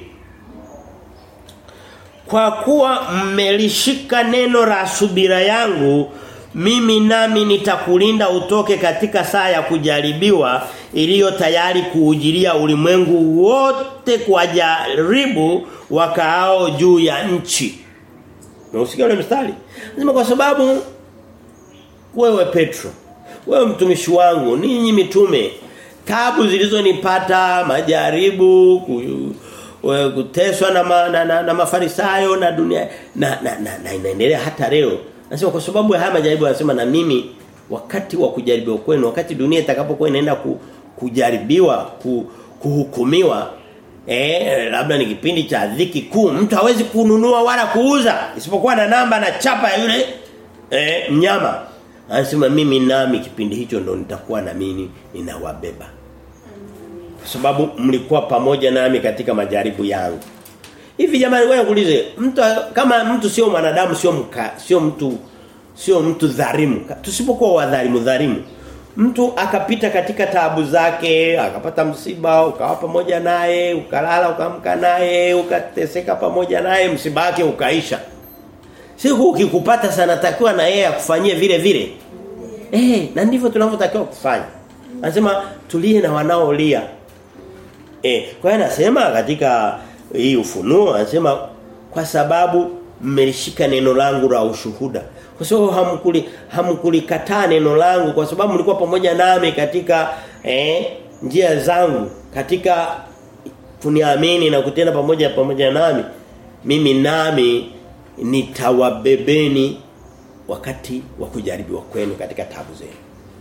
kwa kuwa mmelishika neno la subira yangu mimi nami nitakulinda utoke katika saa ya kujaribiwa iliyo tayari kuujilia ulimwengu wote kwa jaribu wakaao juu ya nchi. Unasikia ule mstari? Nasema kwa sababu wewe Petro, wewe mtumishi wangu, ninyi mitume, tabu zilizonipata, majaribu, kuteswa na, ma, na, na, na mafarisayo na dunia na, na, na, na inaendelea hata leo Anasema kwa sababu ya haya majaribu anasema na mimi wakati wa kujaribiwa kwenu wakati dunia itakapokuwa inaenda ku, kujaribiwa ku, kuhukumiwa eh labda ni kipindi cha dhiki kuu mtu hawezi kununua wala kuuza isipokuwa na namba na chapa ya yule eh mnyama anasema mimi nami kipindi hicho ndo nitakuwa na mimi ninawabeba kwa sababu mlikuwa pamoja nami katika majaribu yangu Hivi jamani wewe kuulize mtu kama mtu sio mwanadamu sio mka sio mtu sio mtu dhalimu tusipokuwa wadhalimu dhalimu mtu akapita katika taabu zake, akapata msiba, ukawa pamoja naye, ukalala ukaamka naye, ukateseka pamoja naye, msiba wake ukaisha. Siku ukikupata sana takiwa na yeye akufanyie vile vile. Eh, na ndivyo tunavyotakiwa kufanya. Anasema tulie na wanaolia. Eh, kwa hiyo anasema katika hii ufunuo anasema kwa sababu mmelishika neno langu la ushuhuda. Kwa sababu hamkuli hamkulikataa neno langu kwa sababu mlikuwa pamoja nami katika eh, njia zangu katika kuniamini na kutenda pamoja pamoja nami. Mimi nami nitawabebeni wakati wa kujaribiwa kwenu katika tabu zenu.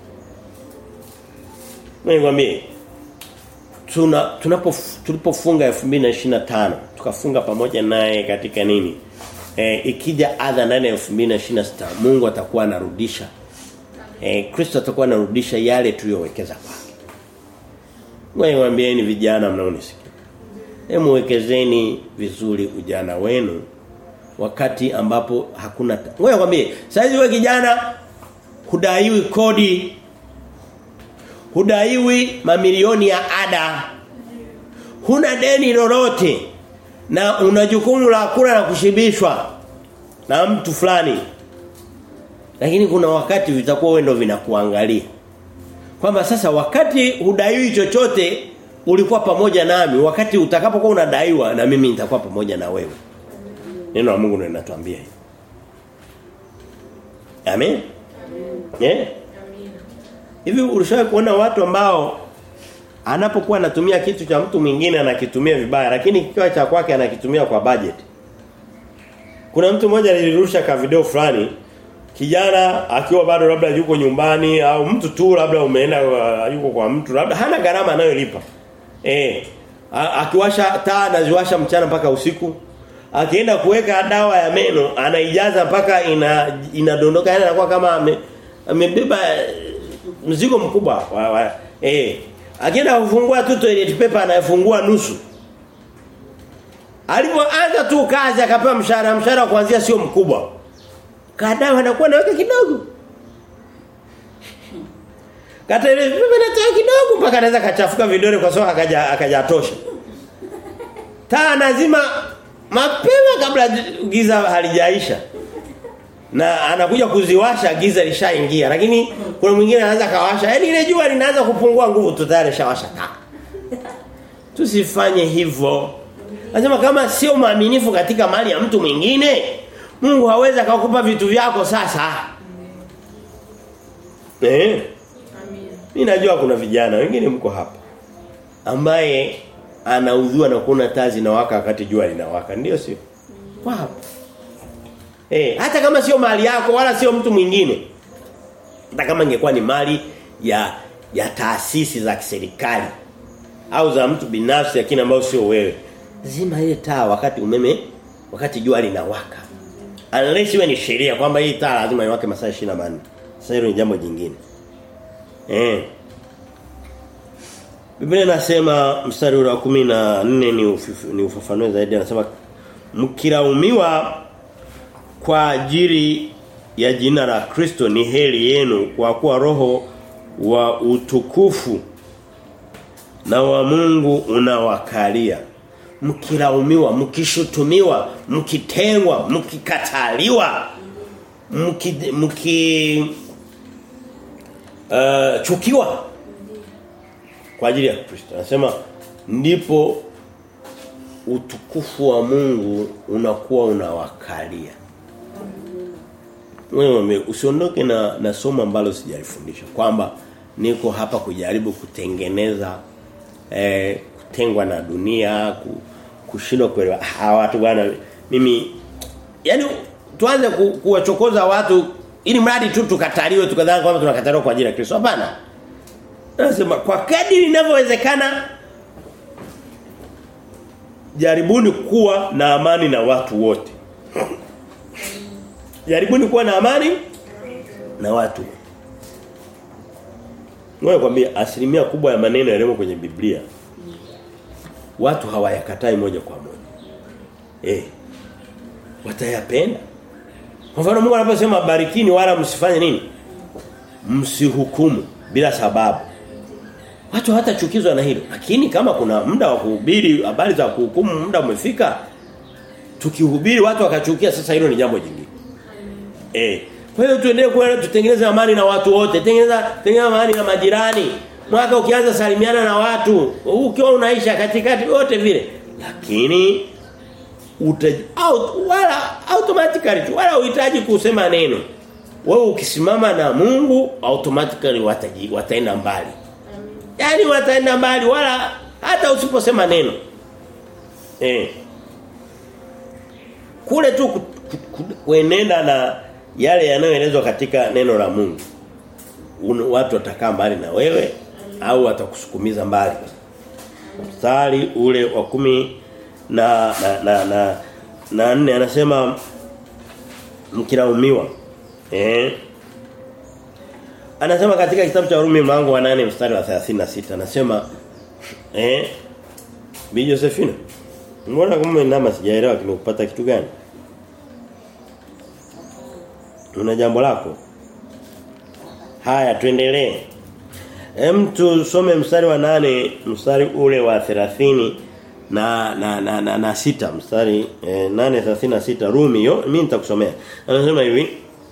Nikwambie tuna tunapo tulipofunga 2025 tukafunga pamoja naye katika nini? E, ikija adha ndani ya 2026 Mungu atakuwa anarudisha. Eh Kristo atakuwa anarudisha yale tuliyowekeza kwake. Ngoja niwaambieni vijana mnaonisikia. Hebu wekezeni vizuri ujana wenu wakati ambapo hakuna ngoja nikwambie saizi wewe kijana hudaiwi kodi hudaiwi mamilioni ya ada huna deni lolote na una jukumu la kula na kushibishwa na mtu fulani lakini kuna wakati vitakuwa wewe ndio vinakuangalia kwamba sasa wakati hudaiwi chochote ulikuwa pamoja nami wakati utakapokuwa unadaiwa na mimi nitakuwa pamoja na wewe neno la Mungu ndio linatuambia hivi amen amen eh hivi ulishawahi kuona watu ambao anapokuwa anatumia kitu cha mtu mwingine anakitumia vibaya lakini kikiwa cha kwake anakitumia kwa budget kuna mtu mmoja alirusha ka video fulani kijana akiwa bado labda yuko nyumbani au mtu tu labda umeenda uh, yuko kwa mtu labda hana gharama anayolipa eh akiwasha taa anaziwasha mchana mpaka usiku akienda kuweka dawa ya meno anaijaza mpaka ina inadondoka yani anakuwa kama ame, amebeba mzigo mkubwa wa, wa, eh akienda kufungua tu toilet paper anayefungua nusu alipoanza tu kazi akapewa mshahara mshahara kuanzia sio mkubwa kadawa anakuwa naweka kidogo kata ile paper natoa kidogo mpaka anaweza kachafuka vidole kwa sababu akaja akajatosha taa lazima mapema kabla giza halijaisha na anakuja kuziwasha giza lishaingia lakini kuna mwingine anaanza kawasha yani ile jua linaanza kupungua nguvu tu tayari shawasha taa tusifanye hivyo anasema kama sio maaminifu katika mali ya mtu mwingine Mungu hawezi akakupa vitu vyako sasa eh mimi najua kuna vijana wengine mko hapa ambaye anaudhiwa na kuona taa zinawaka wakati jua linawaka ndio sio wow. Eh, hata kama sio mali yako wala sio mtu mwingine. Hata kama ingekuwa ni mali ya ya taasisi za kiserikali au za mtu binafsi lakini ambao sio wewe. Zima ile taa wakati umeme wakati jua linawaka. Unless iwe ni sheria kwamba hii taa lazima iwake masaa 24. Sasa hilo ni jambo jingine. Eh. Biblia inasema mstari wa 14 ni ufifu, ni ufafanue zaidi anasema mkilaumiwa kwa ajili ya jina la Kristo ni heri yenu kwa kuwa roho wa utukufu na wa Mungu unawakalia mkilaumiwa mkishutumiwa mkitengwa mkikataliwa mki, mki uh, chukiwa kwa ajili ya Kristo anasema ndipo utukufu wa Mungu unakuwa unawakalia wewe usiondoke na na somo ambalo sijalifundisha kwamba niko hapa kujaribu kutengeneza eh, kutengwa na dunia kushindwa kuelewa hawa watu bwana mimi yani tuanze ku, kuwachokoza watu ili mradi tu tukataliwe tukadhani kwamba tunakataliwa kwa ajili ya Kristo hapana nasema kwa kadri inavyowezekana jaribuni kuwa na amani na watu wote Jaribuni kuwa na amani na watu. Ngoja kwambia asilimia kubwa ya maneno yaliyo kwenye Biblia watu hawayakatai moja kwa moja. Eh. Watayapenda. Kwa mfano Mungu anaposema barikini wala msifanye nini? msihukumu bila sababu. Watu hawatachukizwa na hilo. Lakini kama kuna muda wa kuhubiri habari za kuhukumu muda umefika tukihubiri watu wakachukia sasa hilo ni jambo jingine. Eh. Kwa hiyo tuendelee kuenda tutengeneze amani na watu wote. Tengeneza tengeneza amani na majirani. Mwaka ukianza salimiana na watu, ukiwa unaisha katikati wote vile. Lakini utaji out wala automatically tu wala uhitaji kusema neno. Wewe ukisimama na Mungu automatically wataji wataenda mbali. Yaani wataenda mbali wala hata usiposema neno. Eh. Kule tu ku- ku- ku- kuenenda na yale yanayoelezwa katika neno la Mungu. Un, watu watakaa mbali na wewe au watakusukumiza mbali. Mstari ule wa kumi na na na na, na nne anasema mkilaumiwa. Eh? Anasema katika kitabu cha Warumi mlango wa 8 mstari wa 36 anasema eh Bi Josephine Mbona kama inama sijaelewa kimekupata kitu gani? Una jambo lako? Haya tuendelee. Hem tusome mstari wa nane mstari ule wa 30 na na na na, na sita mstari eh, 8:36 Rumi hiyo mimi nitakusomea. Anasema hivi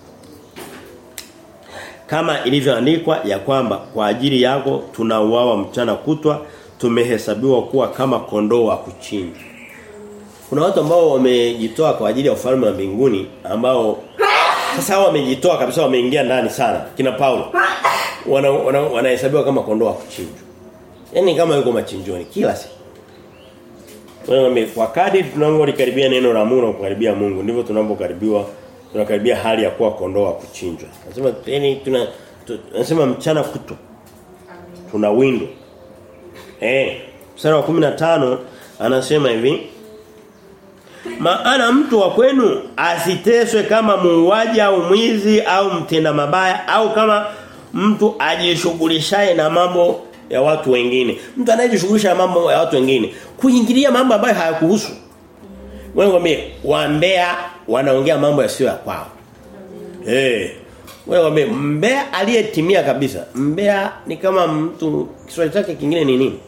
kama ilivyoandikwa ya kwamba kwa ajili yako tunauawa mchana kutwa tumehesabiwa kuwa kama kondoo wa kuchinjwa. Kuna watu ambao wamejitoa kwa ajili ya ufalme wa mbinguni ambao sasa hao wamejitoa kabisa wameingia ndani sana kina Paulo. Wana wanahesabiwa wana kama kondoo wa kuchinjwa. Yaani kama yuko machinjoni kila siku. Wewe kwa kadri tunavyokaribia neno la Mungu na kukaribia Mungu ndivyo tunapokaribiwa tunakaribia hali ya kuwa kondoo wa kuchinjwa. Nasema yani tuna nasema mchana kuto. Tuna windo. Eh, mstari wa 15 anasema hivi maana mtu wa kwenu asiteswe kama muuaji au mwizi au mtenda mabaya au kama mtu ajishughulishaye na mambo ya watu wengine. Mtu anayejishughulisha na mambo ya watu wengine, kuingilia mambo ambayo hayakuhusu. Wewe ngombe waambea wanaongea mambo yasiyo ya kwao. Eh. Hey. Wewe ngombe mbea aliyetimia kabisa. Mbea ni kama mtu Kiswahili chake kingine ni nini?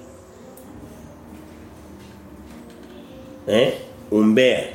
Eh? Umbea.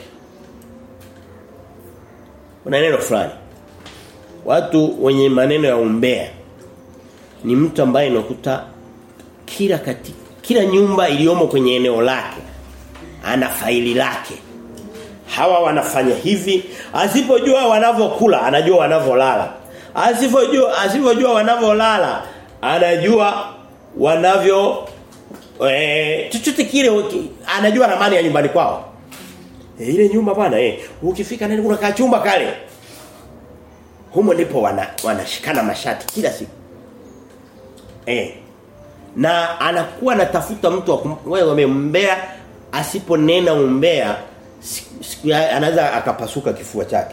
Kuna neno fulani. Watu wenye maneno ya umbea ni mtu ambaye unakuta kila kati, kila nyumba iliyomo kwenye eneo lake ana faili lake. Hawa wanafanya hivi, asipojua wanavyokula, anajua wanavyolala. Asipojua asipojua wanavyolala, anajua wanavyo eh chochote kile anajua ramani ya nyumbani kwao. E, ile nyumba bwana eh ukifika ndani kuna kachumba kale. Humo ndipo wana wanashikana mashati kila siku. Eh. Na anakuwa anatafuta mtu wa wewe umembea asiponena umbea anaweza akapasuka kifua chake.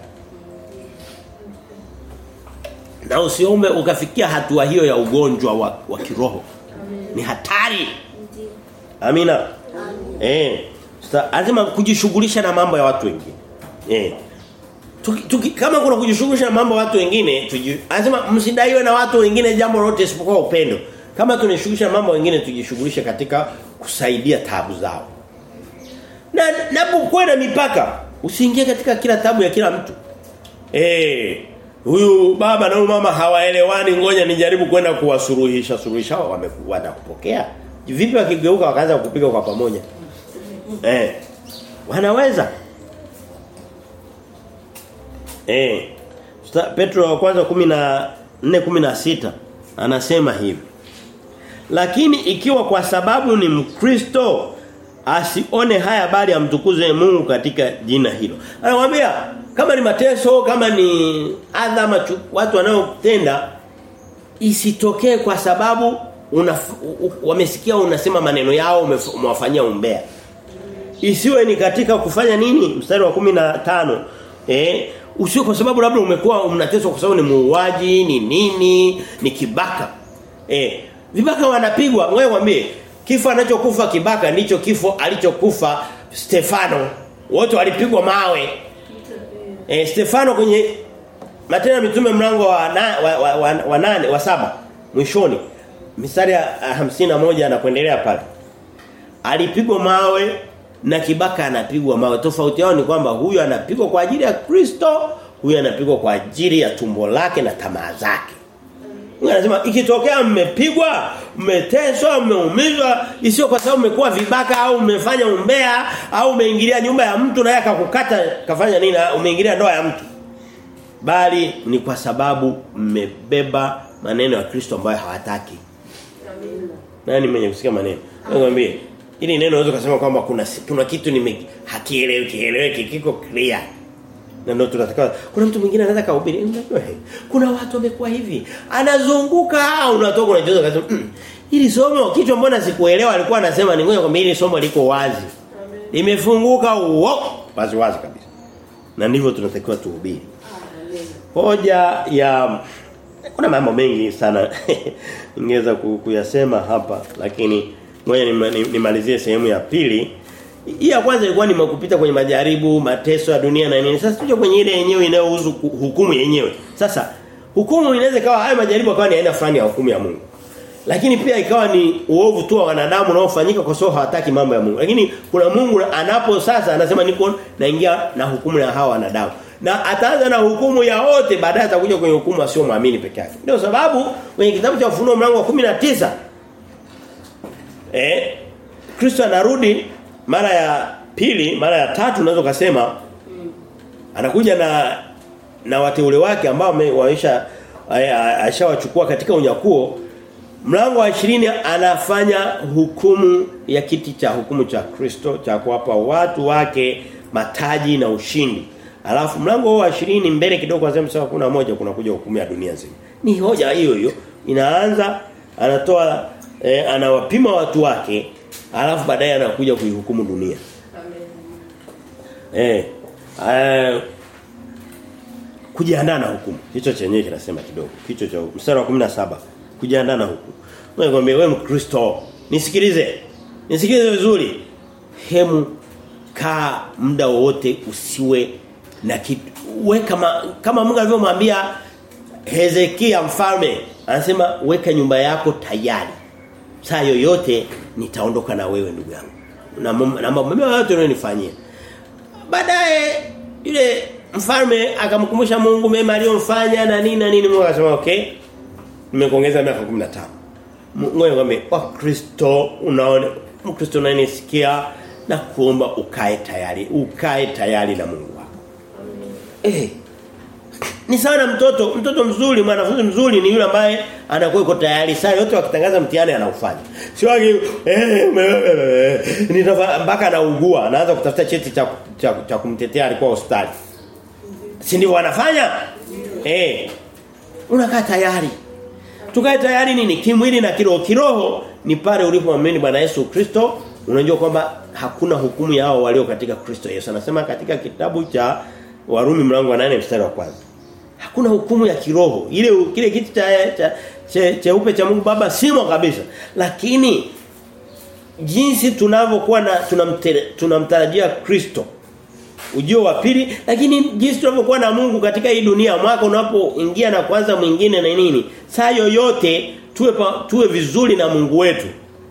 Na usiombe ukafikia hatua hiyo ya ugonjwa wa, wa kiroho. Ni hatari. Amina. Eh. Lazima kujishughulisha na mambo ya watu wengine. Eh. Tuki, tuki, kama kuna kujishughulisha na mambo ya watu wengine, lazima msidaiwe na watu wengine jambo lolote isipokuwa upendo. Kama tunashughulisha mambo wengine tujishughulishe katika kusaidia tabu zao. Na napokuwa na mipaka, usiingie katika kila tabu ya kila mtu. Eh, huyu baba na huyu mama hawaelewani, ngoja nijaribu kwenda kuwasuluhisha suluhisha wanakupokea. Vipi wakigeuka wakaanza kupiga kwa pamoja? Eh. Wanaweza. Eh. Petro wa kwanza 14 16 anasema hivi. Lakini ikiwa kwa sababu ni Mkristo asione haya bali amtukuze Mungu katika jina hilo. Anamwambia kama ni mateso, kama ni adha watu wanaotenda isitokee kwa sababu una, wamesikia unasema maneno yao umewafanyia umbea. Isiwe ni katika kufanya nini? Mstari wa 15. Eh, usiwe kwa sababu labda umekuwa unateswa kwa sababu ni muuaji, ni nini, ni kibaka. Eh, vibaka wanapigwa, wewe mwambie kifo anachokufa kibaka ndicho kifo alichokufa Stefano. Wote walipigwa mawe. Eh, Stefano kwenye Matendo ya Mitume mlango wa na, wa, wa, wa, wa nane wa saba mwishoni mistari ya hamsini na moja na kuendelea pale. Alipigwa mawe na kibaka anapigwa mawe. Tofauti yao ni kwamba huyu anapigwa kwa ajili ya Kristo, huyu anapigwa kwa ajili ya tumbo lake na tamaa zake. Mungu anasema ikitokea mmepigwa, mmeteswa, mmeumizwa, isio kwa sababu mmekuwa vibaka au mmefanya umbea au umeingilia nyumba ya mtu naye akakukata kafanya nini umeingilia ndoa ya mtu. Bali ni kwa sababu mmebeba maneno ya Kristo ambayo hawataki. Amina. Nani mwenye kusikia maneno? Nakwambia ili neno unaweza kusema kwamba kuna kuna kitu nime hakieleweki kieleweki kiko clear. Na ndio tunataka kuna mtu mwingine anaweza kuhubiri unajua kuna watu wamekuwa hivi anazunguka unatoka unajoza kasema mm, ili somo kitu mbona sikuelewa alikuwa anasema ni ngoja kwamba hili somo liko wazi limefunguka uo wazi wazi kabisa na ndivyo tunatakiwa tuhubiri hoja ya kuna mambo mengi sana ningeweza kuyasema hapa lakini ngoja nimalizie sehemu ya pili hii ya kwanza ilikuwa ni kupita kwenye majaribu, mateso ya dunia na nini. Sasa tuje kwenye ile yenyewe inayohusu hukumu yenyewe. Sasa hukumu inaweza kawa haya majaribu akawa ni aina fulani ya hukumu ya Mungu. Lakini pia ikawa ni uovu tu wa wanadamu unaofanyika kwa sababu hawataki mambo ya Mungu. Lakini kuna Mungu anapo sasa anasema niko naingia na hukumu ya hawa wanadamu. Na ataanza na hukumu ya wote baadaye atakuja kwenye hukumu asio muamini peke yake. Ndio sababu kwenye kitabu cha Ufunuo mlango wa 19 eh Kristo anarudi mara ya pili, mara ya tatu unaweza kusema anakuja na na wateule wake ambao waisha ashawachukua katika unyakuo mlango wa 20 anafanya hukumu ya kiti cha hukumu cha Kristo cha kuwapa watu wake mataji na ushindi alafu mlango wa 20 mbele kidogo kwanza mstari kuna moja kuna kuja hukumu ya dunia nzima ni hoja hiyo hiyo inaanza anatoa eh, anawapima watu wake alafu baadaye anakuja kuihukumu dunia. Amen. Eh. Uh, kujiandaa na hukumu. Hicho chenyewe kinasema kidogo. Kicho cha mstari wa 17. Kujiandaa na hukumu. Wewe ngombe wewe Mkristo, nisikilize. Nisikilize vizuri. Hemu kaa muda wote usiwe na kitu. We kama kama Mungu alivyomwambia Hezekia mfalme, anasema weka nyumba yako tayari saa yoyote nitaondoka na wewe ndugu yangu. Na na mambo yote unayonifanyia. Baadaye yule mfalme akamkumbusha Mungu mema aliyomfanya na nini na nini Mungu akasema okay. Nimekuongeza miaka 15. Ngoja ngombe wa Kristo unaona Mkristo unanisikia na kuomba ukae tayari, ukae tayari na Mungu wako. Eh ni sana mtoto, mtoto mzuri, mwanafunzi mzuri ni yule ambaye anakuwa yuko tayari saa yote wakitangaza mtihani anaufanya. Sio waki eh mpaka anaugua, anaanza kutafuta cheti cha cha, cha kumtetea alikuwa hospitali. Si ndivyo wanafanya? Eh. Unakaa tayari. Tukae tayari nini? Kimwili na kiroho. Kiroho ni pale ulipomwamini Bwana Yesu Kristo, unajua kwamba hakuna hukumu yao walio katika Kristo Yesu. Anasema katika kitabu cha Warumi mlango wa 8 mstari wa kwanza hakuna hukumu ya kiroho ile kile kiti cha cha cheupe cha, cha Mungu Baba simo kabisa lakini jinsi tunavyokuwa na tunamtarajia Kristo ujio wa pili lakini jinsi tunavyokuwa na Mungu katika hii dunia mwaka unapoingia na kwanza mwingine na nini saa yoyote tuwe pa, tuwe vizuri na Mungu wetu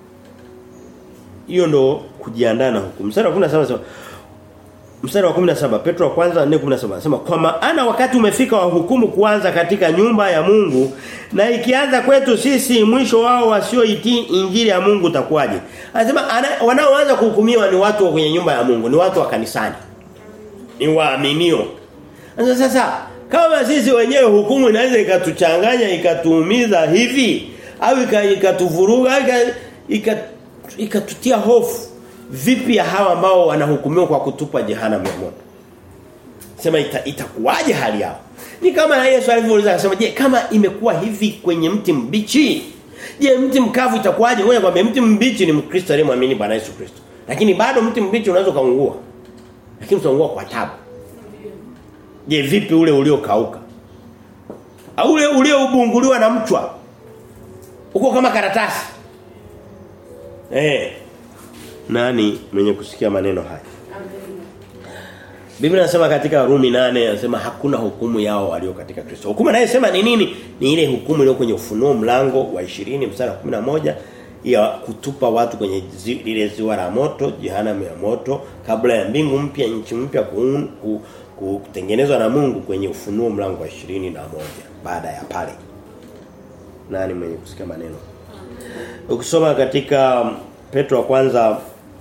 hiyo ndo kujiandaa na hukumu sasa kuna sema mstari wa 17 Petro wa kwanza 4:17 anasema kwa maana wakati umefika wa hukumu kuanza katika nyumba ya Mungu na ikianza kwetu sisi mwisho wao wasioitii injili ya Mungu utakuwaje anasema wanaoanza kuhukumiwa ni watu wa kwenye nyumba ya Mungu ni watu wa kanisani ni waaminio sasa sasa kama sisi wenyewe hukumu inaweza ikatuchanganya ikatuumiza hivi au ikatuvuruga ikatutia hofu vipi ya hawa ambao wanahukumiwa kwa kutupwa jehanamu ya moto sema ita, itakuwaje hali yao ni kama na Yesu alivyouliza akasema je kama imekuwa hivi kwenye mti mbichi je mti mkavu itakuwaje wewe kwamba mti mbichi ni mkristo aliyemwamini Bwana Yesu Kristo lakini bado mti mbichi unaweza kaungua lakini utaungua kwa tabu je vipi ule uliokauka au ule ulioubunguliwa na mchwa uko kama karatasi eh nani mwenye kusikia maneno haya Biblia inasema katika Rumi 8 inasema hakuna hukumu yao walio katika Kristo. Hukumu anayesema ni nini? Ni ile hukumu iliyo kwenye ufunuo mlango wa 20 mstari wa 11 ya kutupa watu kwenye zi, lile ziwa la moto, jehanamu ya moto kabla ya mbingu mpya, nchi mpya ku, ku, kutengenezwa na Mungu kwenye ufunuo mlango wa 21 baada ya pale. Nani mwenye kusikia maneno? Ukisoma katika Petro wa kwanza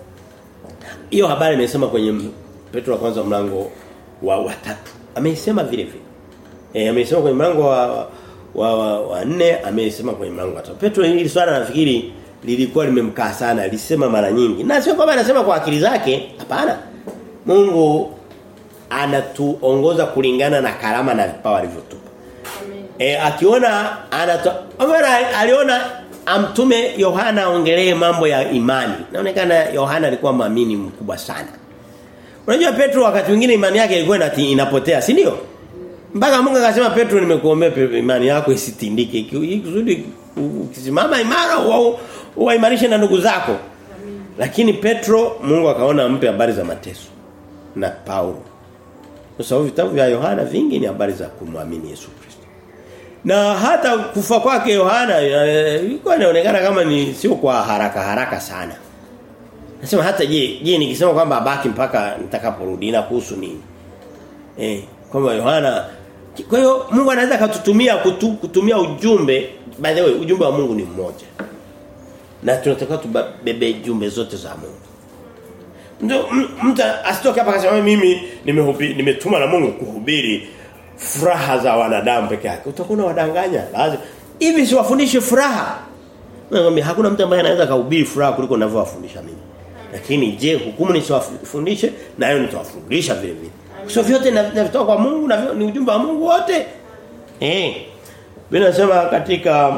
hiyo habari imesema kwenye Petro wa kwanza mlango wa, wa tatu. Ameisema vile vile. Eh ameisema kwenye mlango wa wa, wa, wa nne ameisema kwenye mlango wa tatu. Petro hili swala nafikiri lilikuwa limemkaa sana, alisema mara nyingi. Na sio kwamba anasema kwa akili zake, hapana. Mungu anatuongoza kulingana na karama na vipawa alivyotupa. E, akiona anato aliona amtume Yohana aongelee mambo ya imani. Inaonekana Yohana alikuwa maamini mkubwa sana. Unajua Petro wakati mwingine imani yake ilikuwa inapotea, si ndio? Mpaka Mungu akasema Petro nimekuombea imani yako isitindike. Ikusudi ukisimama imara uwaimarishe na ndugu zako. Lakini Petro Mungu akaona ampe habari za mateso na Paulo. Kwa sababu vitabu vya Yohana vingi ni habari za kumwamini Yesu Kristo. Na hata kufa kwake Yohana ilikuwa inaonekana kama ni sio kwa haraka haraka sana. Nasema hata je, je nikisema kwamba abaki mpaka nitakaporudi na kuhusu nini? Eh, kwamba Yohana kwa hiyo Mungu anaweza kututumia kutu, kutumia ujumbe by the way ujumbe wa Mungu ni mmoja. Na tunatakiwa tubebe jumbe zote za Mungu. Ndio mtu asitoke hapa akasema mimi nimehubiri nimetuma na Mungu kuhubiri furaha za wanadamu peke yake. Utakuwa wadanganya. Lazima hivi siwafundishe furaha. Nakwambia hakuna mtu ambaye anaweza kuhubiri furaha kuliko ninavyowafundisha mimi. Lakini je, hukumu nisiwafundishe nayo nitawafundisha vile vile. Sio vyote navitoa kwa Mungu na ni ujumbe wa Mungu wote. Eh. Biblia inasema katika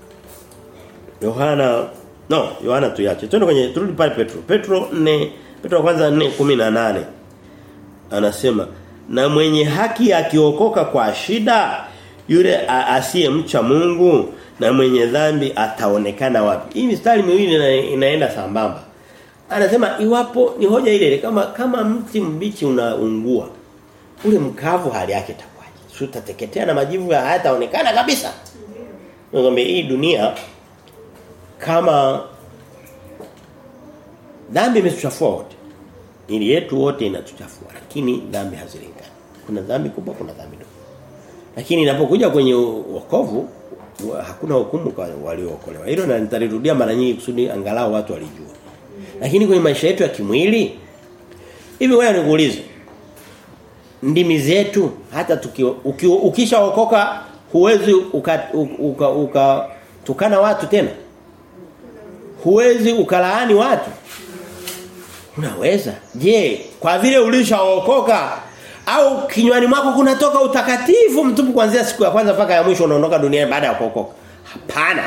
Yohana no, Yohana tuache. Twende kwenye turudi pale Petro. Petro 4 Petro kwanza 4:18. Anasema na mwenye haki akiokoka kwa shida yule asiyemcha Mungu na mwenye dhambi ataonekana wapi? Hii mistari miwili ina, inaenda sambamba. Anasema iwapo ni hoja ile kama kama mti mbichi unaungua ule mkavu hali yake itakuwaje? Sio utateketea na majivu hayataonekana kabisa. Ngombe hii dunia kama dhambi imetuchafua wote. Ili yetu wote inatuchafua lakini dhambi hazilingani. Kuna dhambi kubwa kuna dhambi ndogo. Lakini inapokuja kwenye wokovu hakuna hukumu kwa waliookolewa. Hilo na nitalirudia mara nyingi kusudi angalau watu walijua. Lakini kwenye maisha yetu ya kimwili hivi wewe nikuulize ndimi zetu hata tukiwa ukishaokoka huwezi uka, uka, uka tukana watu tena huwezi ukalaani watu unaweza je kwa vile ulishaokoka au kinywani mwako kunatoka utakatifu mtupu kuanzia siku ya kwanza mpaka ya mwisho unaondoka duniani baada ya kuokoka hapana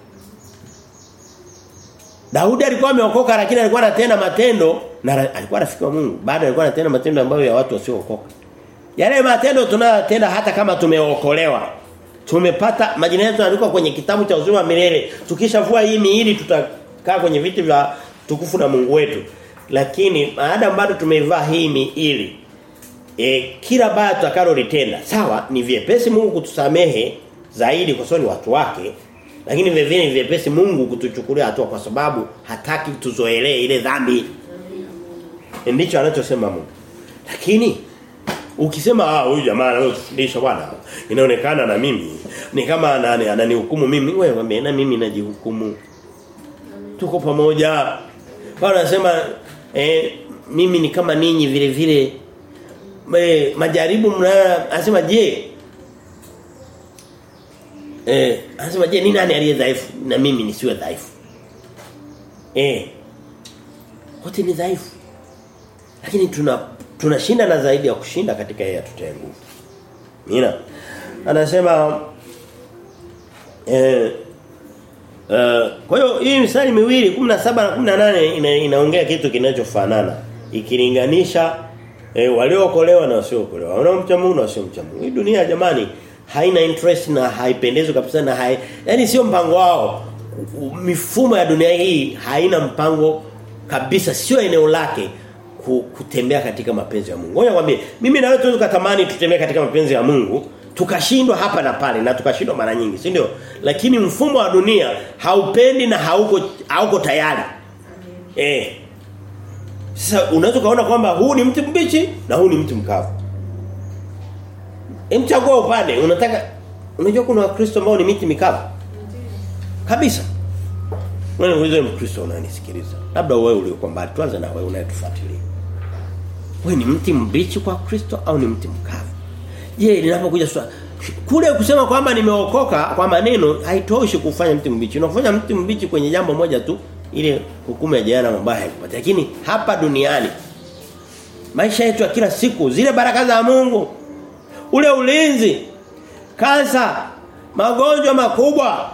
Daudi alikuwa ameokoka lakini alikuwa anatenda matendo na alikuwa rafiki wa Mungu. Baada alikuwa anatenda matendo ambayo ya watu wasiookoka. Yale matendo tunayotenda hata kama tumeokolewa. Tumepata majina yetu yanaandikwa kwenye kitabu cha uzima milele. Tukishavua hii miili tutakaa kwenye viti vya tukufu na Mungu wetu. Lakini baada bado tumeivaa hii miili e, kila baya tutakalolitenda sawa ni vyepesi Mungu kutusamehe zaidi kwa sababu ni watu wake lakini vile vile vyepesi Mungu kutuchukulia hatua kwa sababu hataki tuzoelee ile dhambi. Ndicho anachosema Mungu. Lakini ukisema ah huyu jamaa anayofundisha bwana inaonekana na mimi ni kama ananihukumu mimi wewe mwambie na mimi najihukumu. Tuko pamoja. Bwana anasema eh, mimi ni kama ninyi vile vile eh, majaribu mna anasema je Eh, anasema je ni nani aliye dhaifu na mimi nisiwe dhaifu? Eh. Wote ni dhaifu. Lakini tuna tunashinda na zaidi ya kushinda katika yeye atutie nguvu. Mina. Anasema eh Uh, kwa hiyo hii misali miwili 17 na 18 ina, inaongea kitu kinachofanana ikilinganisha eh, waliookolewa na wasiookolewa wanaomcha Mungu na wasiomcha Mungu hii dunia jamani haina interest na haipendezwi kabisa na hai yani sio mpango wao mifumo ya dunia hii haina mpango kabisa sio eneo lake ku, kutembea katika mapenzi ya Mungu. Ngoja nikwambie, mimi na wewe tunaweza kutamani tutembee katika mapenzi ya Mungu, tukashindwa hapa na pale na tukashindwa mara nyingi, si ndio? Lakini mfumo wa dunia haupendi na hauko hauko tayari. Eh. Sasa unaweza kaona kwamba huu ni mti mbichi na huu ni mti mkavu. Emchagua upande, unataka unajua kuna wakristo ambao ni miti mikavu. Kabisa. Wewe unaweza mkristo unanisikiliza. Labda wewe uliokuwa mbali tuanze na wewe unayetufuatilia. Wewe ni mti mbichi kwa Kristo au ni mti mkavu? Je, linapokuja swali kule kusema kwamba nimeokoka kwa maneno haitoshi kufanya mti mbichi. Unafanya mti mbichi kwenye jambo moja tu ile hukumu ya jana mabaya haikupata. Lakini hapa duniani maisha yetu ya kila siku zile baraka za Mungu ule ulinzi kansa magonjwa makubwa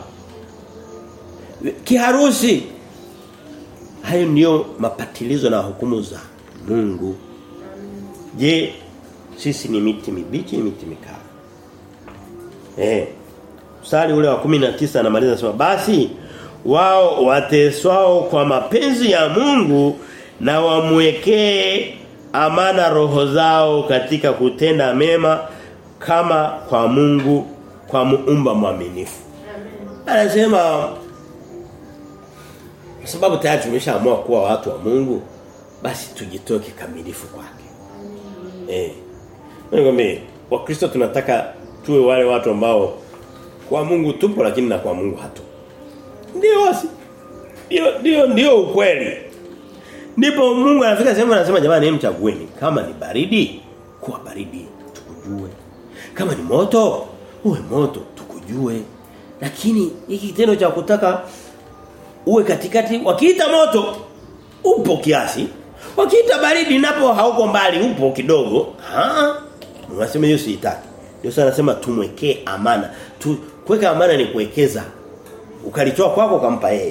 kiharusi hayo ndio mapatilizo na hukumu za Mungu je sisi ni miti mibichi ni miti mikavu eh Mstari ule wa 19 anamaliza anasema basi wao wateswao kwa mapenzi ya Mungu na wamwekee amana roho zao katika kutenda mema kama kwa Mungu kwa muumba mwaminifu. Anasema kwa sababu tayari tumeshaamua kuwa watu wa Mungu basi tujitoe kikamilifu kwake. Eh. Ngombe Wakristo tunataka tuwe wale watu ambao kwa Mungu tupo lakini na kwa Mungu hatupo. Ndio wasi. Ndio ndio ndio ukweli. Ndipo Mungu anafika sehemu anasema jamani mchagueni kama ni baridi kuwa baridi tukujue. Kama ni moto uwe moto tukujue. Lakini hiki kitendo cha kutaka uwe katikati wakiita moto upo kiasi. Wakiita baridi napo hauko mbali upo kidogo. Ah. Unasema hiyo siitaki. Ndio sana anasema tumwekee amana. Tu, kuweka amana ni kuwekeza. Ukalitoa kwako ukampa yeye.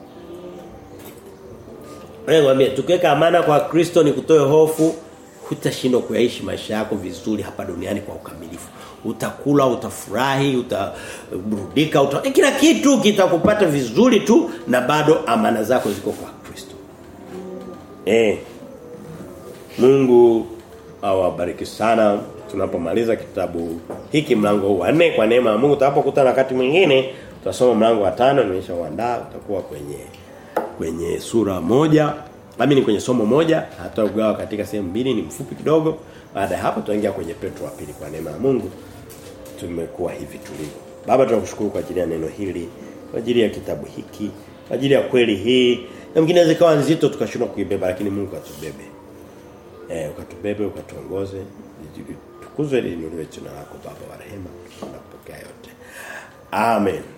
Wewe mwambie tukiweka amana kwa Kristo ni kutoe hofu hutashindwa kuyaishi maisha yako vizuri hapa duniani kwa ukamilifu. Utakula, utafurahi, utaburudika, uta... kila kitu kitakupata vizuri tu na bado amana zako ziko kwa Kristo. Eh. Mungu awabariki sana tunapomaliza kitabu hiki mlango huu wa 4 kwa neema ya Mungu tutakapokutana wakati mwingine tutasoma mlango wa 5 nimeshauandaa utakuwa kwenye kwenye sura moja mimi ni kwenye somo moja hata ugawa katika sehemu mbili ni mfupi kidogo baada ya hapo tutaingia kwenye Petro wa pili kwa neema ya Mungu tumekuwa hivi tulivyo baba tunakushukuru kwa ajili ya neno hili kwa ajili ya kitabu hiki kwa ajili ya kweli hii na mwingine zikawa nzito tukashindwa kuibeba lakini Mungu atubebe eh ukatubebe ukatuongoze tukuzwe linuliwe jina lako baba wa rehema tunapokea yote amen